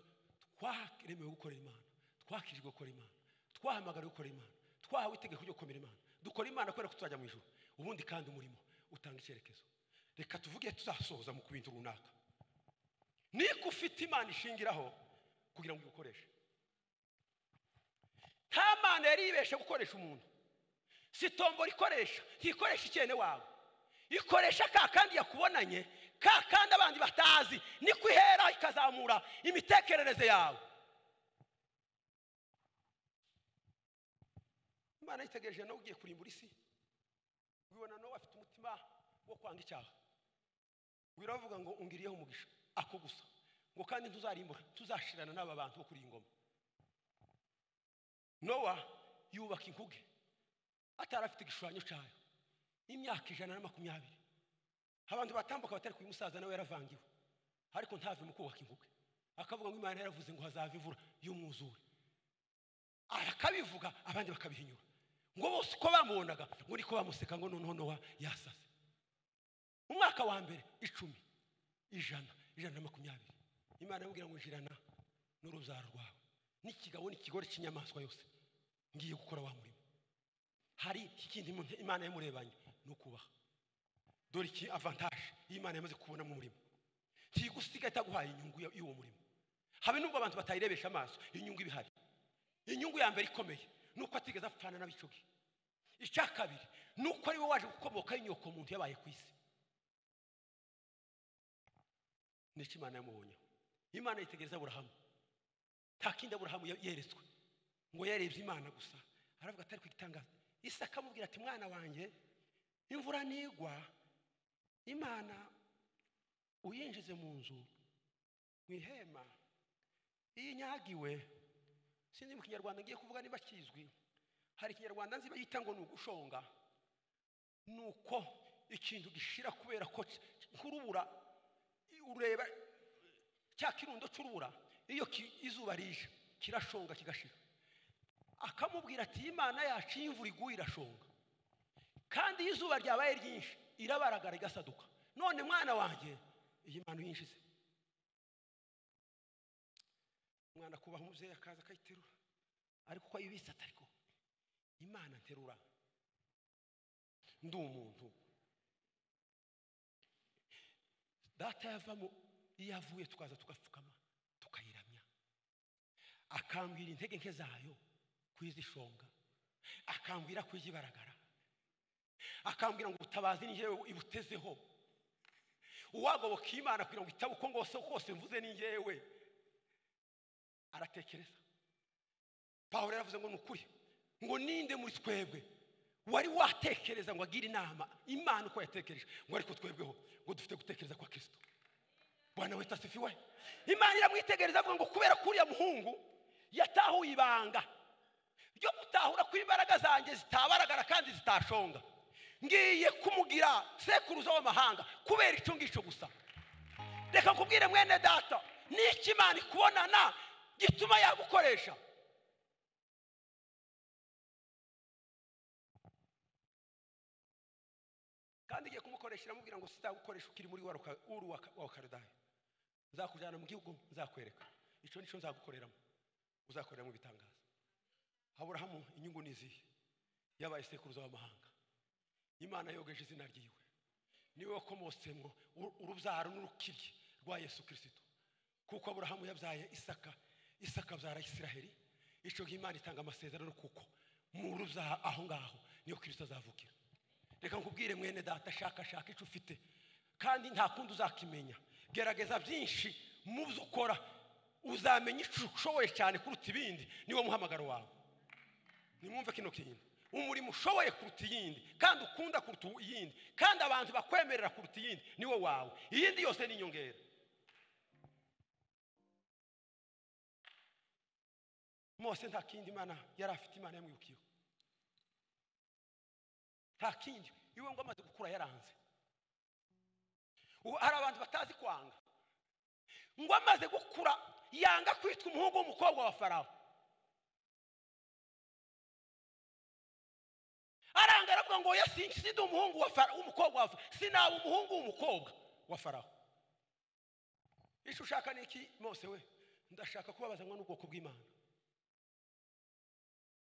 twaremewe gukorera imana twakirijwe gukora imana twahamagariwe gukora imana twahawe itegeko ryo gukomera imana dukora imana kubera ko tuzajya mu ijoro ubundi kandi umurimo utanga icyerekezo reka tuvuge tuzasohoza mu bintu runaka niko ufite imana ishingiraho kugira ngo uyikoreshe nta mana yari yibeshe gukoresha umuntu si tombora ikoresha ntikoresha icyene wawe ikoresha ka kandi yakubonanye ka kandi abandi batazi niko ihera ikazamura imitekerereze yawe imana yitegereje nawe ugiye kurimbura isi ubibona nawe afite umutima wo kwanga icyaha wiravuga ngo ungiriyeho umugisha ako gusa ngo kandi ntuzarimbura tuzashirana n'aba bantu bo kuri iyi ngoma nowa yubaka inkuge atari afite igishushanyo cyayo imyaka ijana na makumyabiri abantu batambuka batari kuyu musaza nawe yaravangiwe ariko ntave mu kubaka inkuge akavuga ngo imana yaravuze ngo hazava imvura y'umwuzure arakabivuga abandi bakabihinyura ngo bose uko bamubonaga ngo uriko bamuseka ngo noneho nowa yasaze mu mwaka wa mbere icumi ijana ijana na makumyabiri imana yamubwira ngo jirana n'urubyaro rwawe n'ikigabo n'ikigore cy'inyamaswa yose ngiye gukora wa murimo hari ikindi mu- imana yamurebanye ni ukubaha dore iki avantaje y'imana yamaze kubona mu murimo ntigusiga itaguhaye inyungu ya- y'uwo murimo habe nubwo abantu batayirebesha amaso inyungu iba ihari inyungu ya mbere ikomeye ni uko atigeze apfana n'abicugi icya kabiri ni uko ari we waje gukomokaho inyoko muntu yabaye ku isi nicyo imana yamubonyeho imana yitegereza aburahamu nta kindi aburahamu ya- yeretswe ngo yarebye imana gusa aravuga atari ku gitangaza isa akamubwira ati mwana wanjye imvura nigwa imana uyinjize mu nzu mu ihema iyo inyagiwe sinzi mu kinyarwanda ngiye kuvuga niba kizwi hari ikinyarwanda nzi bayita ngo ni ugushonga ni uko ikintu gishira kubera ko ki- nk'urubura ureba cya kirundo cy'urubura iyo ki- izuba rije kirashonga kigashira akamubwira ati imana yacu iyo imvura iguye irashonga kandi iyo izuba ryabaye ryinshi irabaragara igasaduka none mwana wanjye iyi mwana uyinjize umwana akubaha umubyeyi akaza akayiterura ariko uko ayibitse atari ko imana nterura ndi umuntu data yavamo iyo avuye tukaza tugapfukama tukayiramya akambwira intege nke zayo kwizishonga akambwira kwizibaragara akambwira ngo ubutabazi ni njyewe ibutezeho uwagoboka imana kugira ngo itabe uko ngose kose mvuze ni njyewe aratekereza pawulo yaravuze ngo ni ukuri ngo ninde muri twebwe wari watekereza ngo agire inama imana uko yatekereje ngo ariko twebweho ngo dufite gutekereza kwa kirisito bwana wita asifiwe imana iramwitegereza avuga ngo kubera ko uriya muhungu yatahuye ibanga ryo gutahura ko imbaraga zanjye zitabaragara kandi zitashonga ngiye kumugira sekuruza w'amahanga kubera icyo ngicyo gusa reka nkubwire mwene data n'iki imana ikubonana gituma yagukoresha kandi igiye kumukoresha iramubwira ngo sizagukoresha ukiri muri wa ruka- uru wa wa karudayi nzakujyana mu gihugu nzakwereka icyo nicyo nzagukoreramo uzakoreramo ibitangaza aburahamu inyungu ni izihe yabaye sekuruza w'amahanga imana yogeje izina ryiwe niwe wakomotsemwo uru- urubyaro n'urukiryi rwa yesu kirisito kuko aburahamu yabyaye isaka isaka abyara isiraheli icyo gihe imana itanga amasezerano kuko mu rubyaro aho ngaho niyo kirisito azavukira reka nkubwire mwene data shakashaka icyo ufite kandi nta kundi uzakimenya gerageza byinshi mu byo ukora uzamenya icyo ushoboye cyane kuruta ibindi niwo muhamagaro wawe nimwumve kino kintu umurimo ushoboye kuruta iyindi kandi ukunda kuruta iyindi kandi abantu bakwemerera kuruta iyindi niwo wawe iyindi yose ni inyongera mose nta kindi imana yari afite imana yamwibukiyeho nta kindi iwe ngo amaze gukura yaranze ubu hari abantu batazi kwanga ngo amaze gukura yanga kwitwa umuhungu w'umukobwa wa farawo aranga aravuga ngo oya sinki sindi umuhungu wa Fara- w'umukobwa wa Farawo. sinaba umuhungu w'umukobwa wa farawo icyo ushaka ni iki mose we ndashaka kubabazanwa n'ubwoko bw'imana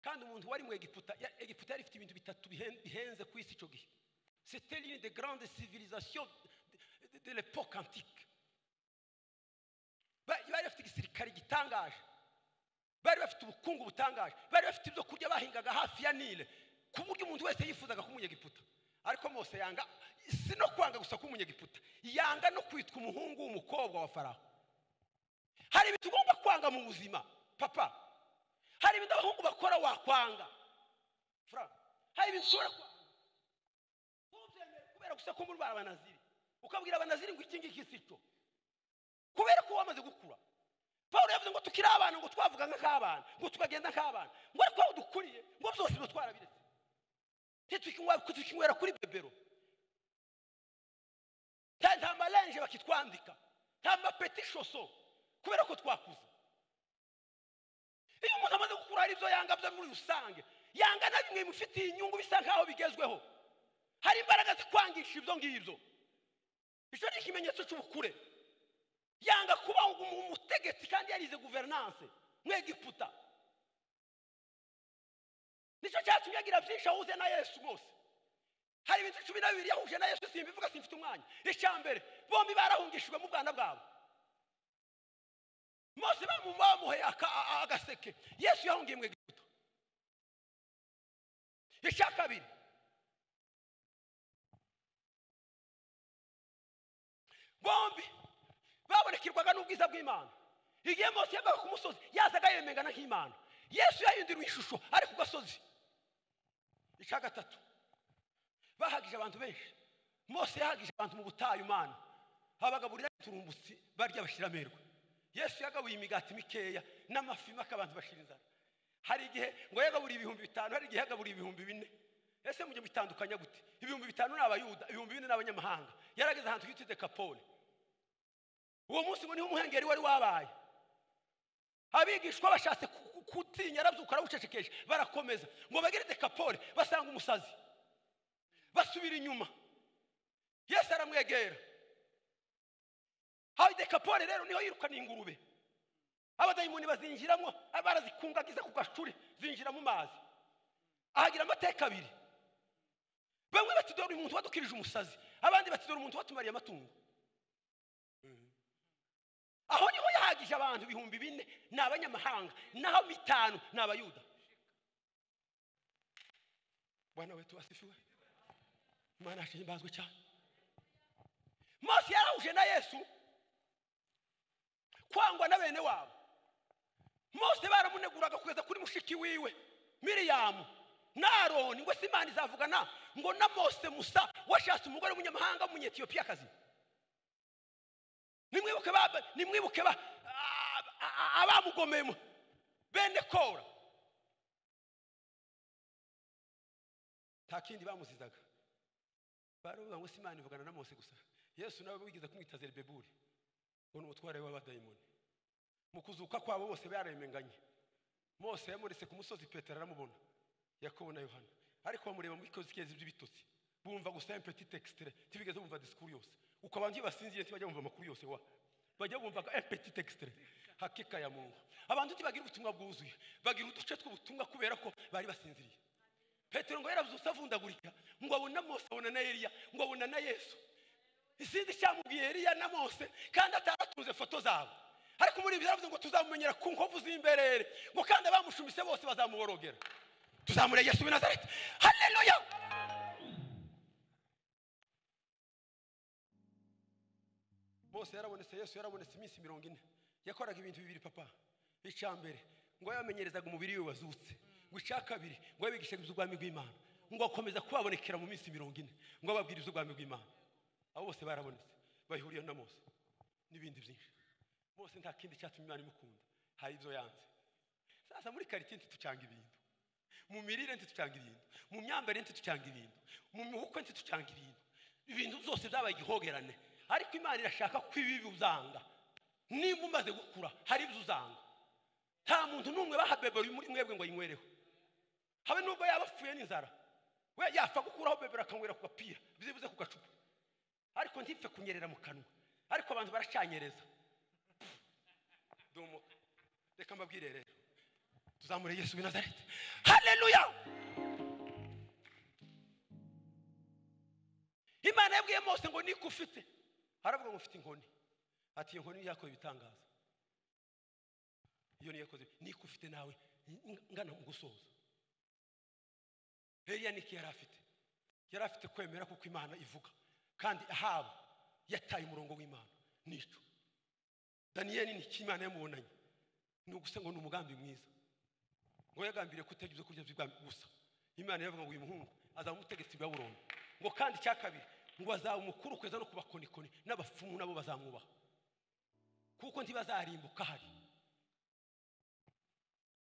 kandi umuntu wari mu egiputa ya- egiputa yari ifite ibintu bitatu bihen- bihenze ku isi icyo gihe c'était l'une des grandes civilisations de, de, de l'époque antique Ba- bari bafite igisirikare gitangaje bari bafite ubukungu butangaje bari bafite ibyo kurya bahingaga hafi ya nile ku buryo umuntu wese yifuzaga kuba umunyegiputa ariko mose yanga si no kwanga gusa kuba umunyegiputa yanga no kwitwa umuhungu w'umukobwa wa faraho hari ibintu ugomba kwanga mu buzima papa hari ibintu abahungu bakora wakwanga Fra, hari ibintu ushobora kwanga ntubyemere kubera gusa ko muri ba banaziri ukabwira abanaziri ngo iki ngiki si cyo kubera ko wamaze gukura paul yavuze ngo tukiri abana ngo twavuga nk'ak'abana ngo tukagenda nk'abana ngo ariko aho dukuriye ngo byose biba twarabiretse ntitukinywa- tukinywera kuri bebero nta nta marenje bakitwandika nta mapeti shoso kubera ko twakuze iyo umuntu amaze gukura hari ibyo yanga byo muri rusange yanga na bimwe bimufitiye inyungu bisa nk'aho bigezweho hari imbaraga zikwangisha ibyo ngibyo icyo ni ikimenyetso cy'ubukure yanga kuba umu- umutegetsi kandi yarize guverinance nk'egiputa nicyo cyatumye agira byinshi ahuze na yesu bose hari ibintu cumi na bibiri yahuje na yesu simbivuga simfite umwanya icya mbere bombi barahungishijwe mu bwana bwabo mose bamu- bamuhe aka- a- a- agaseke yesu yahungiye mu egiputa icya kabiri bombi babonekerwaga n'ubwiza bw'imana igihe mose yavaga ku musozi yazaga yemengana nk'imana yesu yahinduriwe ishusho ari ku gasozi icya gatatu bahagije abantu benshi mose yahagije abantu mu butayu mana abagaburira uturumbutsi barya bashyira amerwe yesu yagabuye imigati mikeya n'amafi make abantu bashira inzara hari igihe ngo yagaburiye ibihumbi bitanu hari igihe yagaburiye ibihumbi bine ese mujye bitandukanya gute ibihumbi bitanu ni abayuda ibihumbi bine ni abanyamahanga yarageze ahantu hitwa dekapone uwo munsi ngo niho umuhengeri wari wabaye abigishwa bashatse ku- ku- kutinya arabyuka arabucecekesha barakomeza ngo bagere dekapone basanga umusazi basubira inyuma yesu aramwegera hayi dekapone rero niho yirukana ingurube abadayimoni bazinjiramo barazikungagiza ku gacuri zinjira mu mazi ahagira amateka abiri bamwe bati dore umuntu wadukirije umusazi abandi bati dore umuntu watumariye amatungo aho niho yahagije abantu ibihumbi bine ni abanyamahanga naho bitanu ni abayuda bwana wetu asifiwe imana yacu ihimbazwe cyane mose yarahuje na yesu kwangwa na bene wabo mose baramuneguraga kugeza kuri mushiki wiwe miriyamu na aroni ngo se imana izavugana ngo na mose musa washatse umugore w'umunyamahanga w'umunyetiyopiyakazi nimwibuke ba nimwibuke ba a- a- a- abamugomeye mu- bene kora nta kindi bamuzizaga baravuga ngo se imana ivugana na mose gusa yesu nawe wigeze kumwita zerubebuli ngo ni umutware w'abadayimoni mu kuzuka kwabo bose baremenganye mose yamuretse ku musozi petero aramubona yakobo na yohana ariko bamureba muri kozikezi by'ibitotsi bumva gusa un petit extrait ntibigeze bumva disikuru yose uko abantu iyo basinziriye ntibajya bumva amakuru yose wa bajya bumvaga un petit extrait hakika ya mungu abantu ntibagira ubutumwa bwuzuye bagira uduce tw'ubutumwa kubera ko bari basinziriye petero ngo yarabyutse avundagurika ngo abona mose abona na eliya ngo abona na yesu isinzi cyamubwiye Eliya na Mose kandi ataratunze foto zabo ariko muri ibyo yaravuze ngo tuzamumenyera ku nkovu z'imberere ngo kandi abamushumise bose bazamuborogera tuzamure Yesu w'i Nazareti haleluya Mose yarabonetse Yesu yarabonetse iminsi mirongo ine yakoraga ibintu bibiri papa icya mbere ngo yamenyerezaga umubiri we wazutse ngo icya kabiri ngo yabigishaga iby'ubwami bw'Imana ngo akomeza kubabonekera mu minsi mirongo ine ngo ababwire iby'ubwami bw'Imana abo bose barabonetse bahuriye na mose n'ibindi byinshi mose nta kindi cyatumye imana imukunda hari ibyo yanze sasa muri karitsiye ntitucanga ibintu mu mirire ntitucanga ibintu mu myambarire ntitucanga ibintu mu mibukwe ntitucanga ibintu ibintu byose byabaye igihogerane ariko imana irashaka ko ibi uzanga niba umaze gukura hari ibyo uzanga nta muntu n'umwe bahabeberuye muri mwebwe ngo ayinywereho habe nubwo yaba apfuye n'inzara we yapfa gukuraho bebera akanywera ku gapira byibuze ku gacupa ariko ntipfe kunyerera mu kanwa ariko abantu baracyanyereza domoka reka mbabwire rero tuzamure yesu w'i nazareti haleluya imana yabwiye mose ngo niko ufite aravuga ngo ufite inkoni ati iyo nkoni yakoze ibitangaza iyo niyo yakoze niko ufite nawe ngana mu gusoza eliya niki yari afite yari afite kwemera kuko imana ivuga kandi ahaba yataye umurongo w'imana n'icyo daniyeli ni iki imana yamubonanye ni ugusa ngo ni umugambi mwiza ngo yagambiriye kutajya ibyo kurya by'ibwami gusa imana yavuga ngo uyu muhungu azaba umutegetsi wa burundu ngo kandi icya kabiri ngo azaba umukuru kugeza no kubakonikoni n'abapfumu nabo bazamwubaha kuko ntibazarimbuka hari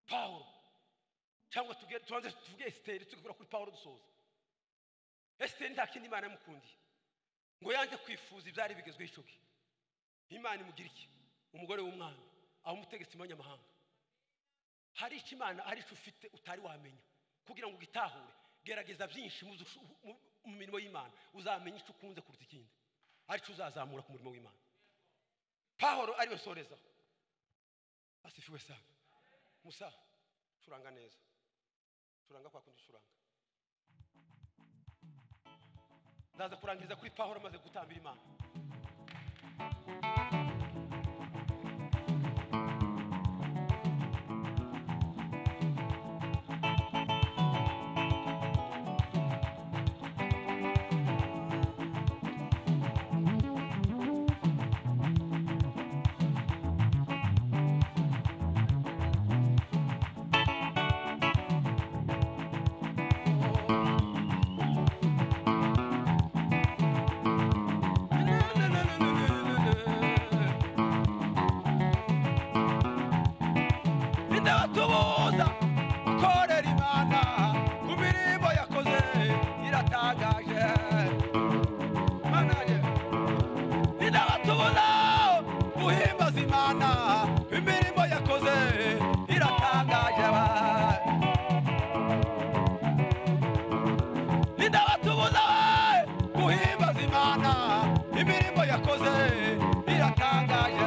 pawulo cyangwa tuge- tubanze tuvuge esiteri tugakora kuri pawulo dusoza esiteri nta kindi imana yamukundiye ngo yanze kwifuza ibyari bigezweho icyo gihe imana imugira iki umugore w'umwami abamutegetsi abanyamahanga hari icyo imana hari icyo ufite utari wamenya kugira ngo ugitahure gerageza byinshi mu zo- mu- mu mirimo y'imana uzamenya icyo ukunze kuruta ikindi ari cyo uzazamura ku murimo w'imana pahoro ariwe nsorezaho asifiwe sana musa curanga neza curanga kwa kundi ucuranga ndaza kurangiza kuri pahoro maze gutambira imana ndabatubuza gukorera imana ku mirimo yakoze iratangaje Mana ye. ndabatubuza guhimbaza imana imirimo yakoze iratangaje ndabatubuza guhimbaza imana imirimo yakoze iratangaje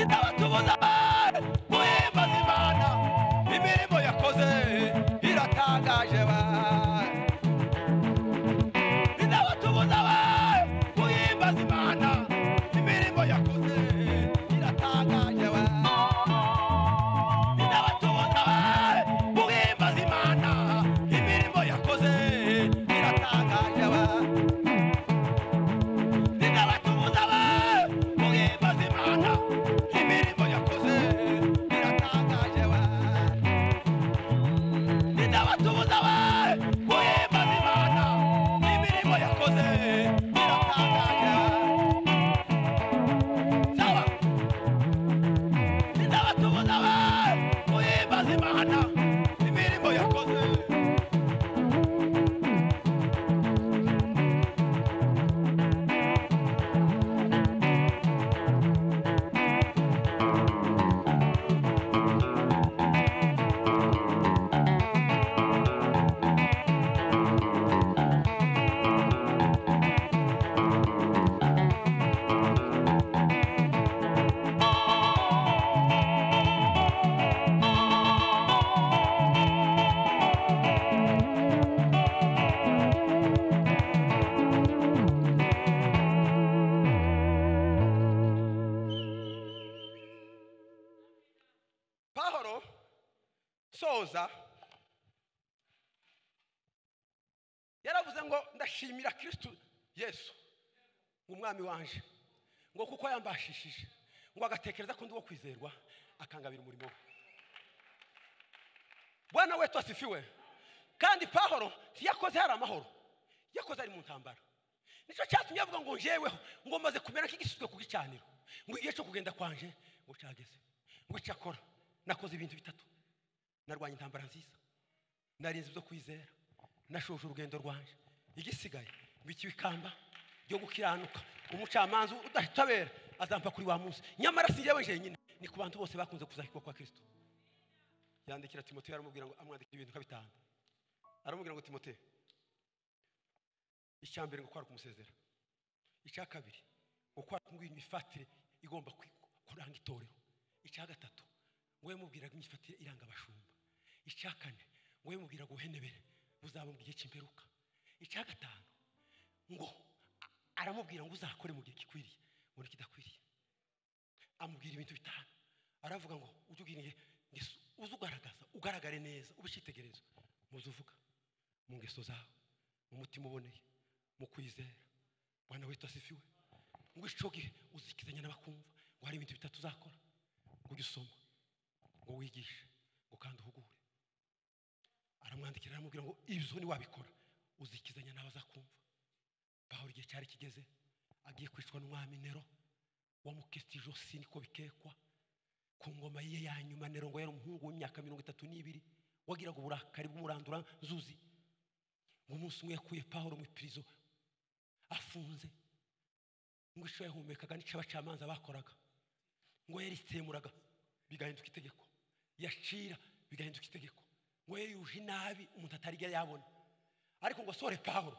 ndabatubuza guhimbaza imana imirimo yakoze iratangaje ba ndabatubuza guhimbaza imana imirimo yakoze iratangaje ba ndabatubuza guhimbaza imana imirimo yakoze iratangaje ba ndabatubuza we muhimbaza imana imirimo yakoze iratangaje we ndabatubuza we muhimbaza imana imirimo yakoze iratangaje sawa ndabatubuza we muhimbaza imana imirimo yakoze pahoro soza yaravuze ngo ndashimira kirisitu yesu ngo umwami wanje ngo kuko yambashishije ngo agatekereza ko ndi uwo kwizerwa akangabira umurimo we bwana wetu asifiwe kandi pahoro yakoze hari amahoro yakoze ari mu ntambara nicyo cyatumye avuga ngo njeweho ngo maze kumera nk'igisutwe ku gicaniro ngo igihe cyo kugenda kwanje ngo cyageze ngo cyakora nakoze ibintu bitatu narwanya intambara nziza narinze ibyo kwizera nashoje urugendo rwanje igisigaye mbikiwe ikamba ryo gukiranuka umucamanza udatabera azampa kuri wa munsi nyamara si njyewe njyenyine ni ku bantu bose bakunze kuzahirwa kwa kirisito yandikira timoteyo aramubwira ngo amwandikira ibintu nka bitanu aramubwira ngo timoteyo icya mbere ngo kwara kumusezera icya kabiri ngo kwara kumubwira imifatire igomba kwi- kuranga itorero icya gatatu ngo yamubwiraga imyifatire iranga abashumba icya kane ngo yamubwiraga ubuhenebere buzaba mu gihe cy'imperuka icya gatanu ngo a- aramubwira ngo uzakore mu gihe gikwiriye ngo ntikidakwiriye amubwira ibintu bitanu aravuga ngo ujye ugira inge- ngeso uze ugaragaza ugaragare neza ube icyitegererezo mu byo uvuga mu ngeso zawe mu mutima uboneye mu kwizera bwana wetu asifiwe ngo icyo gihe uzikizanya n'abakumva ngo hari ibintu bitatu uzakora ngo ujye usoma ngo wigishe ngo kandi uhugure aramwandikira aramubwira ngo ibyo ntiwabikora uzikizanya n'abazakumva pahoro igihe cyari kigeze agiye kwicwa n'umwami nero wamukitije ijosi niko bikekwa ku ngoma ye ya nyuma nero ngo yari umuhungu w'imyaka mirongo itatu n'ibiri wagiraga uburakari bw'umurandura nzuzi ngo umunsi umwe yakuye pawulo mu ipirizo afunze ngo icyo yahumekaga n'icyo abacamanza bakoraga ngo yaritsemuraga bigahinduka itegeko yacira bigahinduka itegeko ngo yeyuje inabi umuntu atarya yabona ariko ngo asore pawulo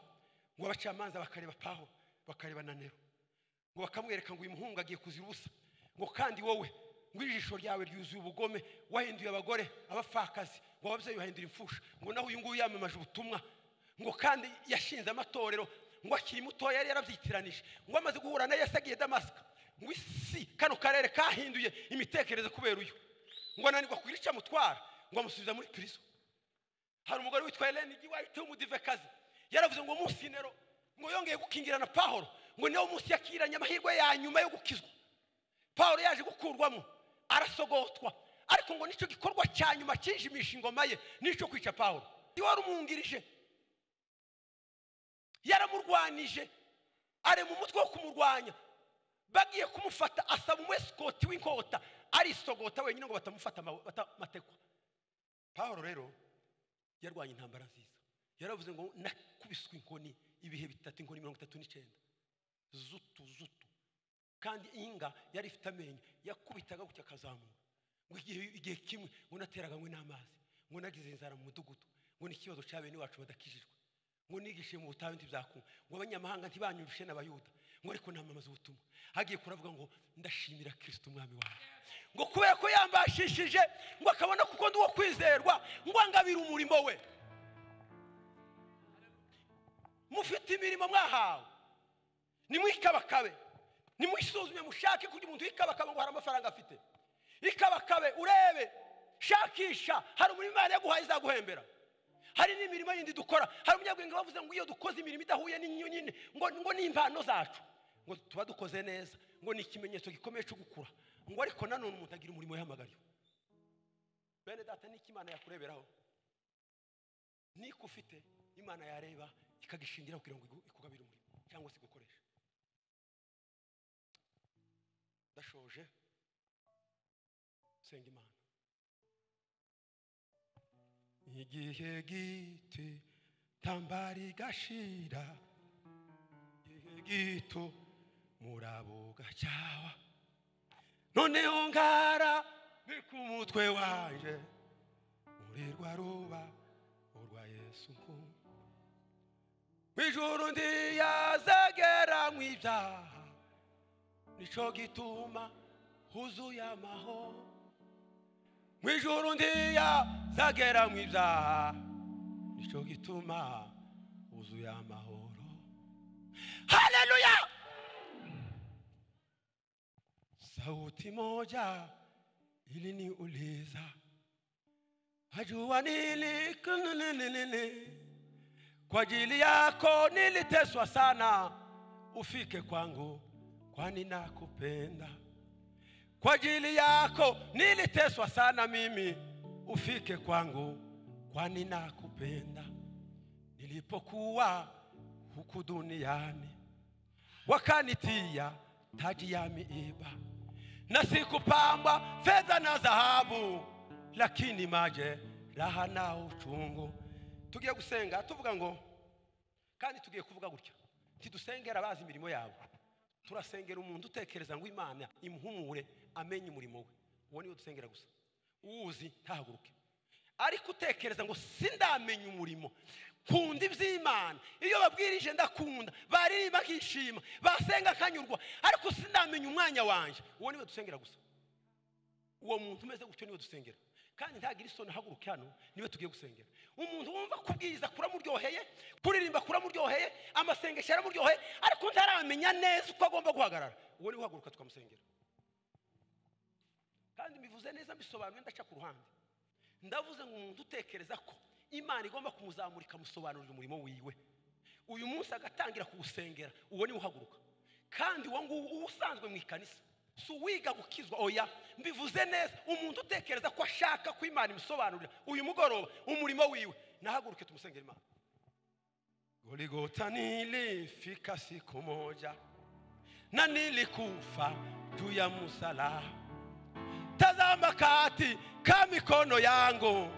ngo abacamanza bakareba pawulo bakareba na nero ngo bakamwereka ngo uyu muhungu agiye kuzira ubusa ngo kandi wowe ngo ijisho ryawe ryuzuye ubugome wahinduye abagore abapfakazi ngo ababyeyi bahindura imfusha ngo naho uyu nguyu yamamaje ubutumwa ngo kandi yashinze amatorero ngo akiri mutoya yari yarabyitiranije ngo amaze guhura na yesu agiye damasika ngo isi kano karere kahinduye imitekerereze kubera uyu ngo ananirwa kugira icyo amutwara ngo amusubiza muri pirizo hari umugore witwa Helen Giwayite w'umudivekazi yaravuze ngo munsi nero ngo yongeye gukingira na Pawulo ngo niwo munsi yakiranye amahirwe ya nyuma yo gukizwa Pawulo yaje gukurwamo arasogotwa ariko ngo nicyo gikorwa cya nyuma cyijimisha ingoma ye nicyo kwica Pawulo wari umwungirije yaramurwanije arema umutwe wo kumurwanya bagiye kumufata asaba umwesikoti w'inkota arisogota wenyine ngo batamufata ama- batamatekwa Pawulo rero yarwanya intambara nziza yaravuze ngo nakubiswe inkoni ibihe bitatu inkoni mirongo itatu n'icyenda zutu zutu kandi inga yari ifite amenyo yakubitaga gutya akazamuka ngo igihe igihe kimwe ngo nateraganywe n'amazi ngo nagize inzara mu mudugudu ngo n'ikibazo cya bene wacu badakijijwe ngo nigishe mu butayu ntibyakunga ngo abanyamahanga ntibanyurushe n'abayuda ngo ariko namamaza ubutumwa agiye kuravuga ngo ndashimira kirisito umwami wawe ngo kubera ko yambashishije ngo akabona kuko ndi uwo kwizerwa ngo angabire umurimo we mufite imirimo mwahawe nimwikabakabe nimwisuzume mushake kugira umuntu wikabakaba ngo hari amafaranga afite ikabakabe urebe shakisha hari umurimo imana yaguhaye izaguhembera hari n'imirimo yindi dukora hari umunyabwenge bavuze ngo iyo dukoze imirimo idahuye n'iyo nyine ngo ngo ni impano zacu ngo tuba dukoze neza ngo ni ikimenyetso gikomeye cyo gukura ngo ariko nanone umuntu agira umurimo yahamagariwe bene data n'icyo imana yakureberaho niko ufite imana yareba ikagishingira kugira ngo igu- ikugabire umurimo cyangwa se igukoreshe ndashoje senga imana igihe giti tambari gashira igihe gito murabo gacyawa noneho ngara ni ku mutwe wanje muri rwa ruba urwa yesu nkunda ijuru ntiyazegeranwa ibyaha nico gituma huzuye amahoro mu ijuru ntiyazegeranwa ibyaha nico gituma huzuye amahoro haleluya sauti moja iliniuliza ajua nilikunnnnnn kwa ajili yako niliteswa sana, ufike kwangu, kwani nakupenda. Kwa ajili yako niliteswa sana mimi, ufike kwangu, kwani nakupenda. Nilipokuwa huku duniani wakanitia taji ya miiba, na sikupambwa fedha na dhahabu, lakini maje raha na uchungu. Tugiye gusenga tuvuga ngo kandi tugiye kuvuga gutya tidusengera abazi imirimo yabo turasengera umuntu utekereza ngo imana imuhumure amenye umurimo we uwo niwo dusengera gusa uwuzi ntahaguruke ariko utekereza ngo sindamenya umurimo nkunda iby'imana iyo babwirije ndakunda baririmba nkishima basenga nkanyurwa ariko sindamenya umwanya wanjye uwo niwe dusengera gusa uwo muntu umeze gutyo niwe dusengera kandi ntagira isoni ahaguruke hano niwe tugiye gusengera umuntu wumva kubwiriza kuramuryoheye kuririmba kuramuryoheye amasengesho aramuryoheye ariko ntaramenya neza uko agomba guhagarara uwo niwe uhaguruka tukamusengera kandi mbivuze neza mbisobanuye ndaca ku ruhande ndavuze ngo umuntu utekereza ko imana igomba kumuzamura ikamusobanurira umurimo wiwe uyu munsi agatangira kuwusengera uwo niwe uhaguruka kandi uwo nguwo uba usanzwe mu ikanisa si uwiga gukizwa oya mbivuze neza umuntu utekereza ko ashaka ko imana imusobanurira uyu mugoroba umurimo wiwe nahaguruke tumusengera imana goligota nilifika siku moja na nilikufa juu ya msalaba. Tazama kati ka mikono yangu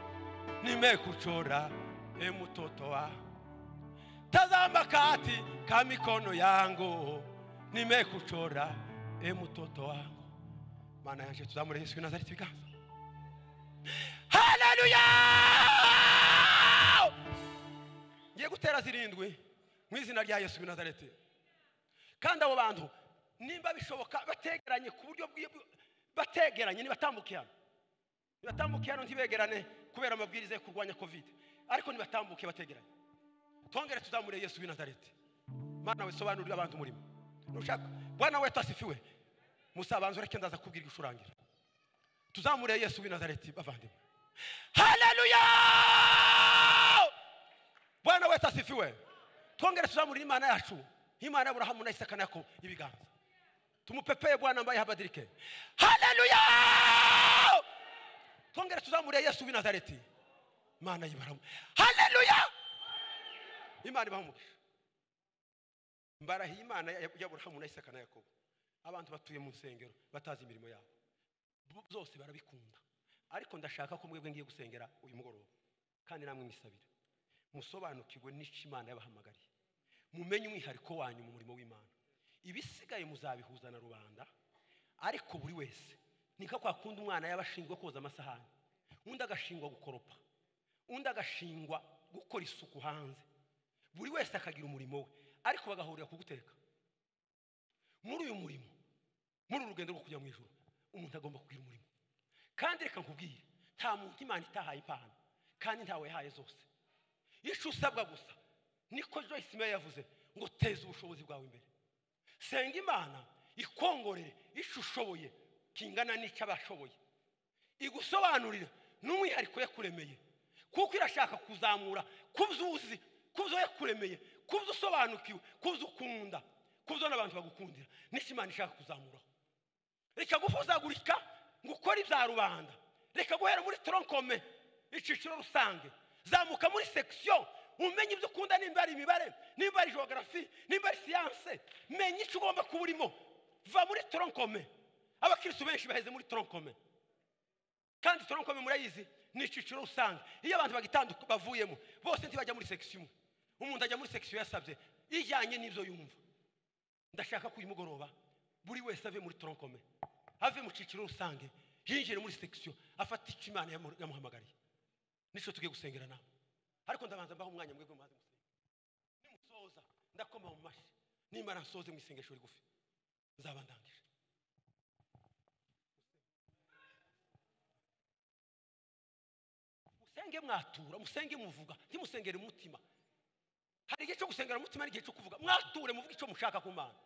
nimekuchora, e mtoto wangu tazama kati ka mikono yangu nimekuchora e mtoto wangu maana yaje tuzamure yesu nazareti biganza haleluya ngiye gutera zirindwi mu izina rya yesu nazareti kandi abo bantu nimba bishoboka bategeranye ku buryo bwi- bategeranye nibatambukirana nibatambukirana ntibegerane kubera amabwiriza yo kurwanya covid ariko nibatambuke bategeranye twongere tuzamure yesu w'i nazareti mana wisobanurire abantu umurimo nushaka bwana wetu asifiwe musabanza ureke ndaza kubwira igishurangira tuzamure yesu w'i nazareti bavandimwe haleluya bwana wetu asifiwe twongere tuzamure imana yacu imana y'aburahamu na isaka na yakobo ibiganza tumupepeye bwana ambaye habadirike haleluya twongere tuzamure yesu w'i nazareti mana y'ibaramu haleluya imana ibaha umugisha mbarahiye imana ya- y'aburahamu na isaka na yakobo abantu batuye mu nsengero batazi imirimo yabo bo- zose barabikunda ariko ndashaka ko mwebwe ngiye gusengera uyu mugoroba kandi namwe mwisabira musobanukirwe n'icyo imana yabahamagariye mumenye umwihariko wanyu mu murimo w'imana ibisigaye muzabihuza na rubanda ariko buri wese ni nka kwa kundi umwana yaba ashinzwe koza amasahani undi agashingwa gukoropa undi agashingwa gukora isuku hanze buri wese akagira umurimo we ariko bagahurira ku guteka muri uyu murimo muri uru rugendo rwo kujya mu ijoro umuntu agomba kugira umurimo kandi reka nkubwire nta muntu imana itahaye impano kandi ntawe yahaye zose icyo usabwa gusa niko joyce meya yavuze ngo teza ubushobozi bwawe imbere senga imana ikongorere icyo ushoboye kingana n'icyo abashoboye igusobanurira n'umwihariko yakuremeye kuko irashaka kuzamura kubyo uzi kubyo yakuremeye kubyo usobanukiwe kubyo ukunda kubyo n'abantu bagukundira nicyo imana ishaka kuzamuraho reka gufuzagurika ngo ukore ibya rubanda reka guhera muri toronkome icyiciro rusange zamuka muri sekisiyo umenye ibyo ukunda nimba ari imibare nimba ari jogarafi nimba ari siyanse menya icyo ugomba kuba urimo va muri toronkome abakirisitu benshi baheze muri toronkome kandi toronkome murayizi ni icyiciro rusange iyo abantu bagitanduka bavuyemo bose ntibajya muri sekisiyo imwe umuntu ajya muri sekisiyo yasabye ijyanye n'ibyo yumva ndashaka ko uyu mugoroba buri wese ave muri toronkome ave mu cyiciro rusange yinjire muri sekisiyo afata icyo imana yamu- yamuhamagariye nicyo tugiye gusengera nawe ariko ndabanza mbaho umwanya mwebwe mubanze musenga nimusoza ndakoma mu mashyi nimara nsoze mu isengesho rigufi nzaba ndangije musenge mwatura musenge muvuga ntimusengere mu mutima hari igihe cyo gusengera mu mutima n'igihe cyo kuvuga mwature muvuge icyo mushaka ku mana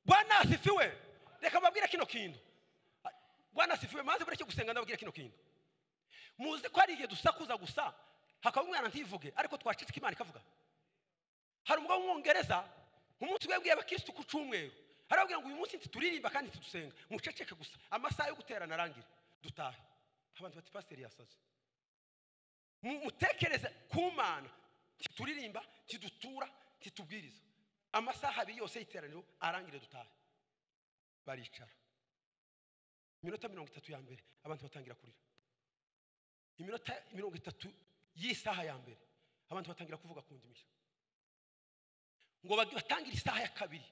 bwana asifiwe reka mbabwire kino kintu bwana asifiwe maze bureke gusenga ndababwire kino kintu muzi ko hari igihe dusakuza gusa hakaba umwana ntivuge ariko twacitse imana ikavuga hari umugabo w'umwongereza umunsi umwe yabwiye abakirisitu ku cyumweru arababwira ngo uyu munsi ntituririmba kandi ntitusenga muceceke gusa amasaha yo guterana arangire dutahe abantu bati pasiteri yasaze Mu- mutekereze ku mana ntituririmba ntidutura ntitubwiriza amasaha abiri yose y'iteraniro arangire dutahe baricara iminota mirongo itatu ya mbere abantu batangira kurira iminota mirongo itatu y'isaha ya mbere abantu batangira kuvuga ku ndimi nshya. ngo bagi- batangire isaha ya kabiri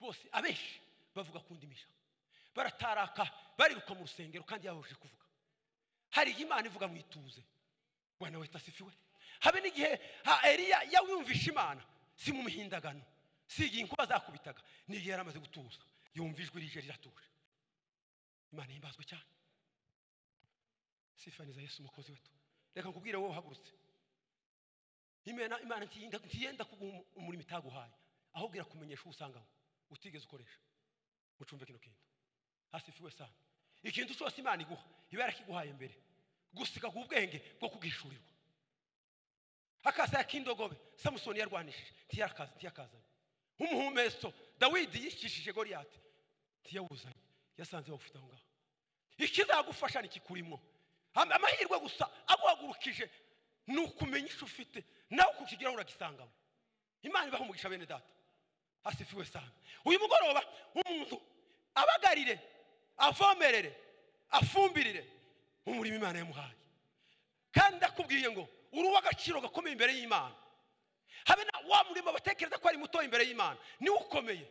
bose abenshi bavuga ku ndimi nshya. barataraka bariruka mu rusengero kandi yabujije kuvuga hari igihe imana ivuga mu ituze bwana wetu asifiwe habe n'igihe ha eliya yawumvishe imana si mu mihindagano si igihe inkuba zakubitaga n'igihe yari amaze gutuza yumva ijwi rije riratuje imana himbazwe cyane sifaniza yesu umukozi wetu reka nkubwire wowe uhagurutse imana imana ntiyenda ntiyenda kuguha umu- umurimo itaguhaye ahubwo irakumenyesha uwo usanganywe utigeze ukoresha mucumbe kino kintu hasifiwe sana ikintu cyose imana iguha iba yarakiguhaye mbere gusa ikaguha ubwenge bwo kugishurirwa akasaya k'indogobe samusoni yarwanishije ntiyarakaza ntiyakazanye nk'umuhumeso dawidi yicishije goliyati ntiyawuzanye yasanze bawufite aho ngaho ikizagufasha ntikikurimo Am- amahirwe gusa aguhagurukije ni ukumenya icyo ufite nawe kukigeraho uragisangamo imana ibaho umugisha bene data asifiwe sana uyu mugoroba umuntu abagarire avomerere afumbirire mu murimo imana yamuhaye kandi ndakubwiye ngo uri uw'agaciro gakomeye imbere y'imana habe na wa murimo batekereza ko ari muto imbere y'imana niwe ukomeye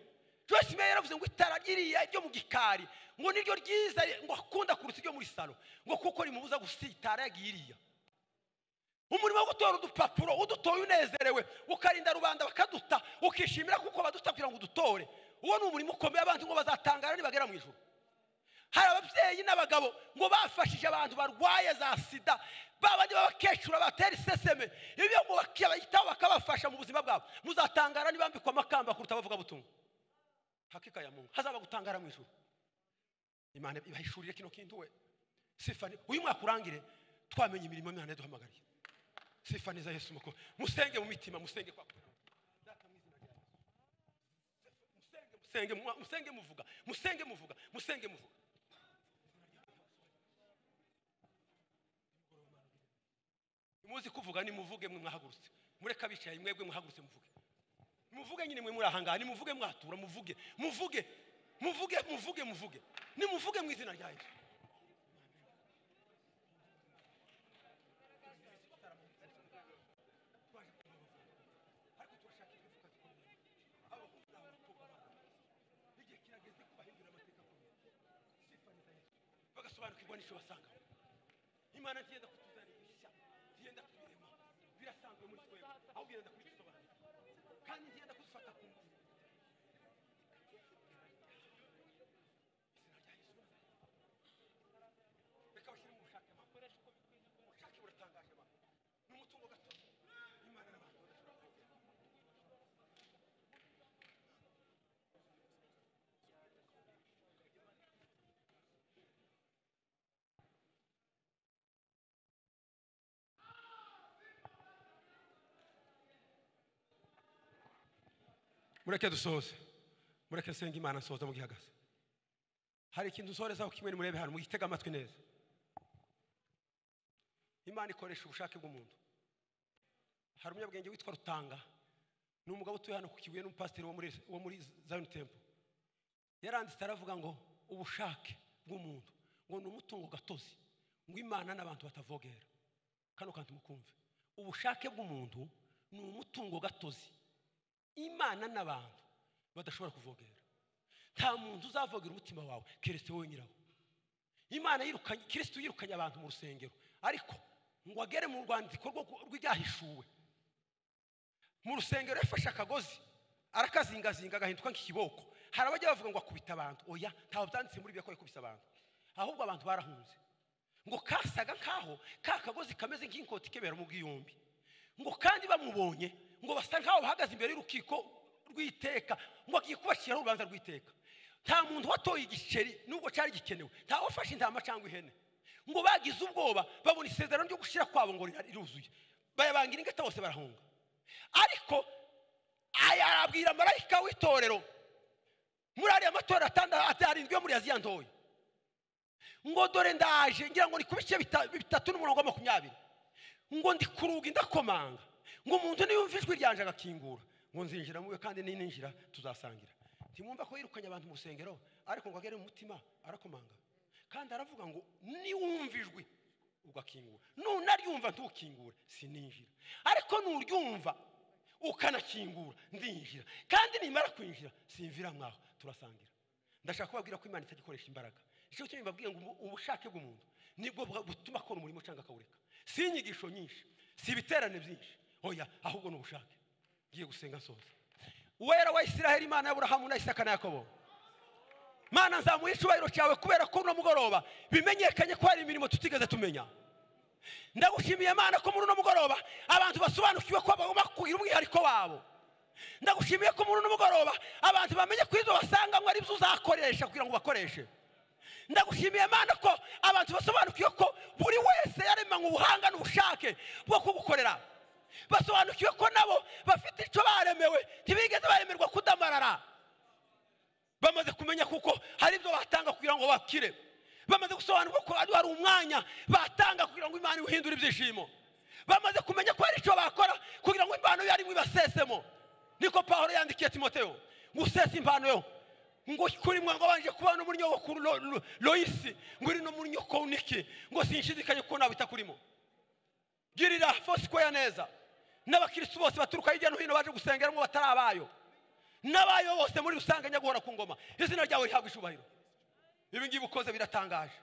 joyce meyer yaravuze ngo itara ryiriya ryo mu gikari ngo niryo ryiza ngo akunda kuruta iryo muri salo ngo kuko rimubuza gusitara yagiye iriya umurimo wo gutora udupapuro udutoye unezerewe ukarinda rubanda bakaduta ukishimira kuko baduta kugira ngo udutore uwo ni umurimo ukomeye abantu ngo bazatangara nibagera mu ijuru hari ababyeyi n'abagabo ngo bafashije abantu barwaye za sida babandi b'abakecuru batera iseseme ibyo ngo bakabitaho bakabafasha mu buzima bwabo muzatangara nibambikwa amakamba kuruta abavugabutumwa hakika ya mungu hazaba gutangara mu ijuru imana ibahishurire kino kintu we sifani uyu mwaka urangire twamenye imirimo imana yaduhamagariye sifaniza yesu mukuru musenge mu mitima musenge kwa Data mu izina rya Yesu. musenge musenge musenge muvuga musenge muvuga musenge muvuga muzi kuvuga nimuvuge mwe mwahagurutse mureke abicaye mwebwe muhagurutse muvuge muvuge nyine mwe muri aha ngaha nimuvuge mwatura muvuge muvuge muvuge muvuge muvuge nimuvuge mu izina rya yesu igihe kirageze ko bahindura amateka akomeye sifaniza yesu bagasobanukirwa n'icyo basangamo imana ntiyenda kutuzanira ibishya ntiyenda kubirema birasanzwe muri twebwe ahubwo irenda kubisobanura kandi ntiyenda kudufata ku ngufu Izina rya Yesu. reka bashyire mu bushake mama ubushake buratangaje mama ni umutungo gatozi imana n'abantu mureke dusoze mureke nsenga imana nsoza mu gihe ihagaze hari ikintu usorezaho kimwe nimurebe hano muyitega amatwi neza imana ikoresha ubushake bw'umuntu hari umunyabwenge witwa rutanga ni umugabo utuye hano ku kibuye n'umupasiteri wo muri- wo muri zion temple yaranditse aravuga ngo ubushake bw'umuntu ngo ni umutungo gatozi ngo imana n'abantu batavogera kano kantu mukumve ubushake bw'umuntu ni umutungo gatozi imana n'abantu badashobora kuvogera nta muntu uzavogera umutima wawe keretse wowe nyirawo imana yirukanye kirisitu yirukanye abantu mu rusengero ariko ngo agere mu rwandiko rwo- rw'ibyahishuwe mu rusengero yafashe akagozi arakazingazinga agahinduka nk'ikiboko hari abajya bavuga ngo akubita abantu oya ntawe byanditse muri bibiliya ko yakubise abantu ahubwo abantu barahunze ngo kasaga nk'aho ka kagozi kameze nk'inkota ikebera mu bwiyombi ngo kandi bamubonye ngo basa nk'aho bahagaze imbere y'urukiko rw'iteka ngo agiye kubashyiraho urubanza rw'iteka nta muntu watoye igiceri nubwo cyari gikenewe ntawe wafashe intama cyangwa ihene ngo bagize ubwoba babona isezerano ryo gushyira kwabo ngo rira- riruzuye bayabangira ingata bose barahunga ariko aya arabwira marayika w'itorero muri ariya matorero atandatu arindwi yo muri aziya ntoya ngo dore ndaje ngira ngo ni ku bice bita- bitatu n'umurongo wa makumyabiri ngo ndi ku rugi ndakomanga ngo umuntu niyumva ijwi ryanje agakingura ngo nzinjira muwe kandi nininjira tuzasangira ntimwumva ko yirukanye abantu mu rusengero ariko ngo agere mu mutima arakomanga kandi aravuga ngo niwumva ijwi ugakingura nunaryumva ntukingure sininjira ariko nuryumva ukanakingura ndinjira kandi nimara kwinjira simvira mwaho turasangira ndashaka kubabwira ko imana itagikoresha imbaraga icyo cyo mbabwiye ngo ubu- ubushake bw'umuntu nibwo bwa- butuma akora umurimo cyangwa akawureka si inyigisho nyinshi si ibiterane byinshi oya ahubwo ni ubushake ngiye gusenga nsoza wera wa isiraheli imana y'aburahamu na isaka na yakobo mana nzamuha icyubahiro cyawe kubera ko uno mugoroba bimenyekanye ko hari imirimo tutigeze tumenya ndagushimiye mana ko muri uno mugoroba abantu basobanukiwe ko bakwira umwihariko wabo ndagushimiye ko muri uno mugoroba abantu bamenye ko izo basanganywe ari byo uzakoresha kugira ngo bakoreshe ndagushimiye mana ko abantu basobanukiwe ko buri wese yaremanywe ubuhanga n'ubushake bwo kugukorera basobanukiwe ko nabo bafite icyo baremewe ntibigeze baremerwa kudamarara bamaze kumenya kuko hari ibyo batanga kugira ngo bakire bamaze gusobanurwa ko ari- hari umwanya batanga kugira ngo imana ihindure ibyishimo bamaze kumenya ko hari icyo bakora kugira ngo impano yarimo ibasesemo niko pawulo yandikiye timoteyo ngo usese impano yo ngo kuri mwe ngo abanje kuba n'umunyokuru loyisi ngo uri no muri nyokoniki ngo sinshidikanye kuko nabita kurimo girira fosikoya neza n'abakirisitu bose baturuka hirya no hino baje gusengeramo batari abayo n'abayo bose muri rusange nyaguhora ku ngoma izina ryawe rihabwa icyubahiro ibi ngibi ukoze biratangaje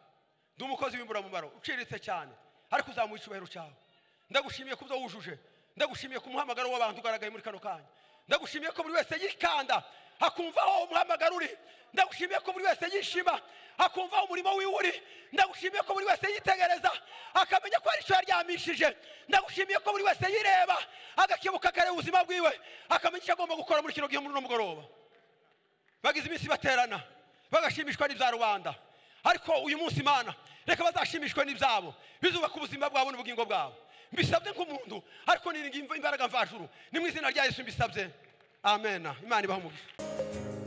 ndi umukozi w'imburamumaro uciriritse cyane ariko uzamuha icyubahiro cyawe ndagushimiye ko ibyo wujuje ndagushimiye ko umuhamagaro w'abantu ugaragaye muri kano kanya ndagushimiye ko buri wese yikanda akumva aho umuhamagaro uri ndagushimiye ko buri wese yishima akumva aho umurimo wiwe uri ndagushimiye ko buri wese yitegereza akamenya ko hari icyo yaryamishije ndagushimiye ko buri wese yireba agakebuka akareba ubuzima bwiwe akamenya icyo agomba gukora muri kino gihe muri uno mugoroba bagize iminsi baterana bagashimishwa n'ibya rubanda ariko uyu munsi imana reka bazashimishwe n'ibyabo bizubaka ubuzima bwabo n'ubugingo bwabo mbisabye nk'umuntu ariko niringi imbaraga mvajuru ni mu izina rya yesu mbisabye amen imana ibaha umugisha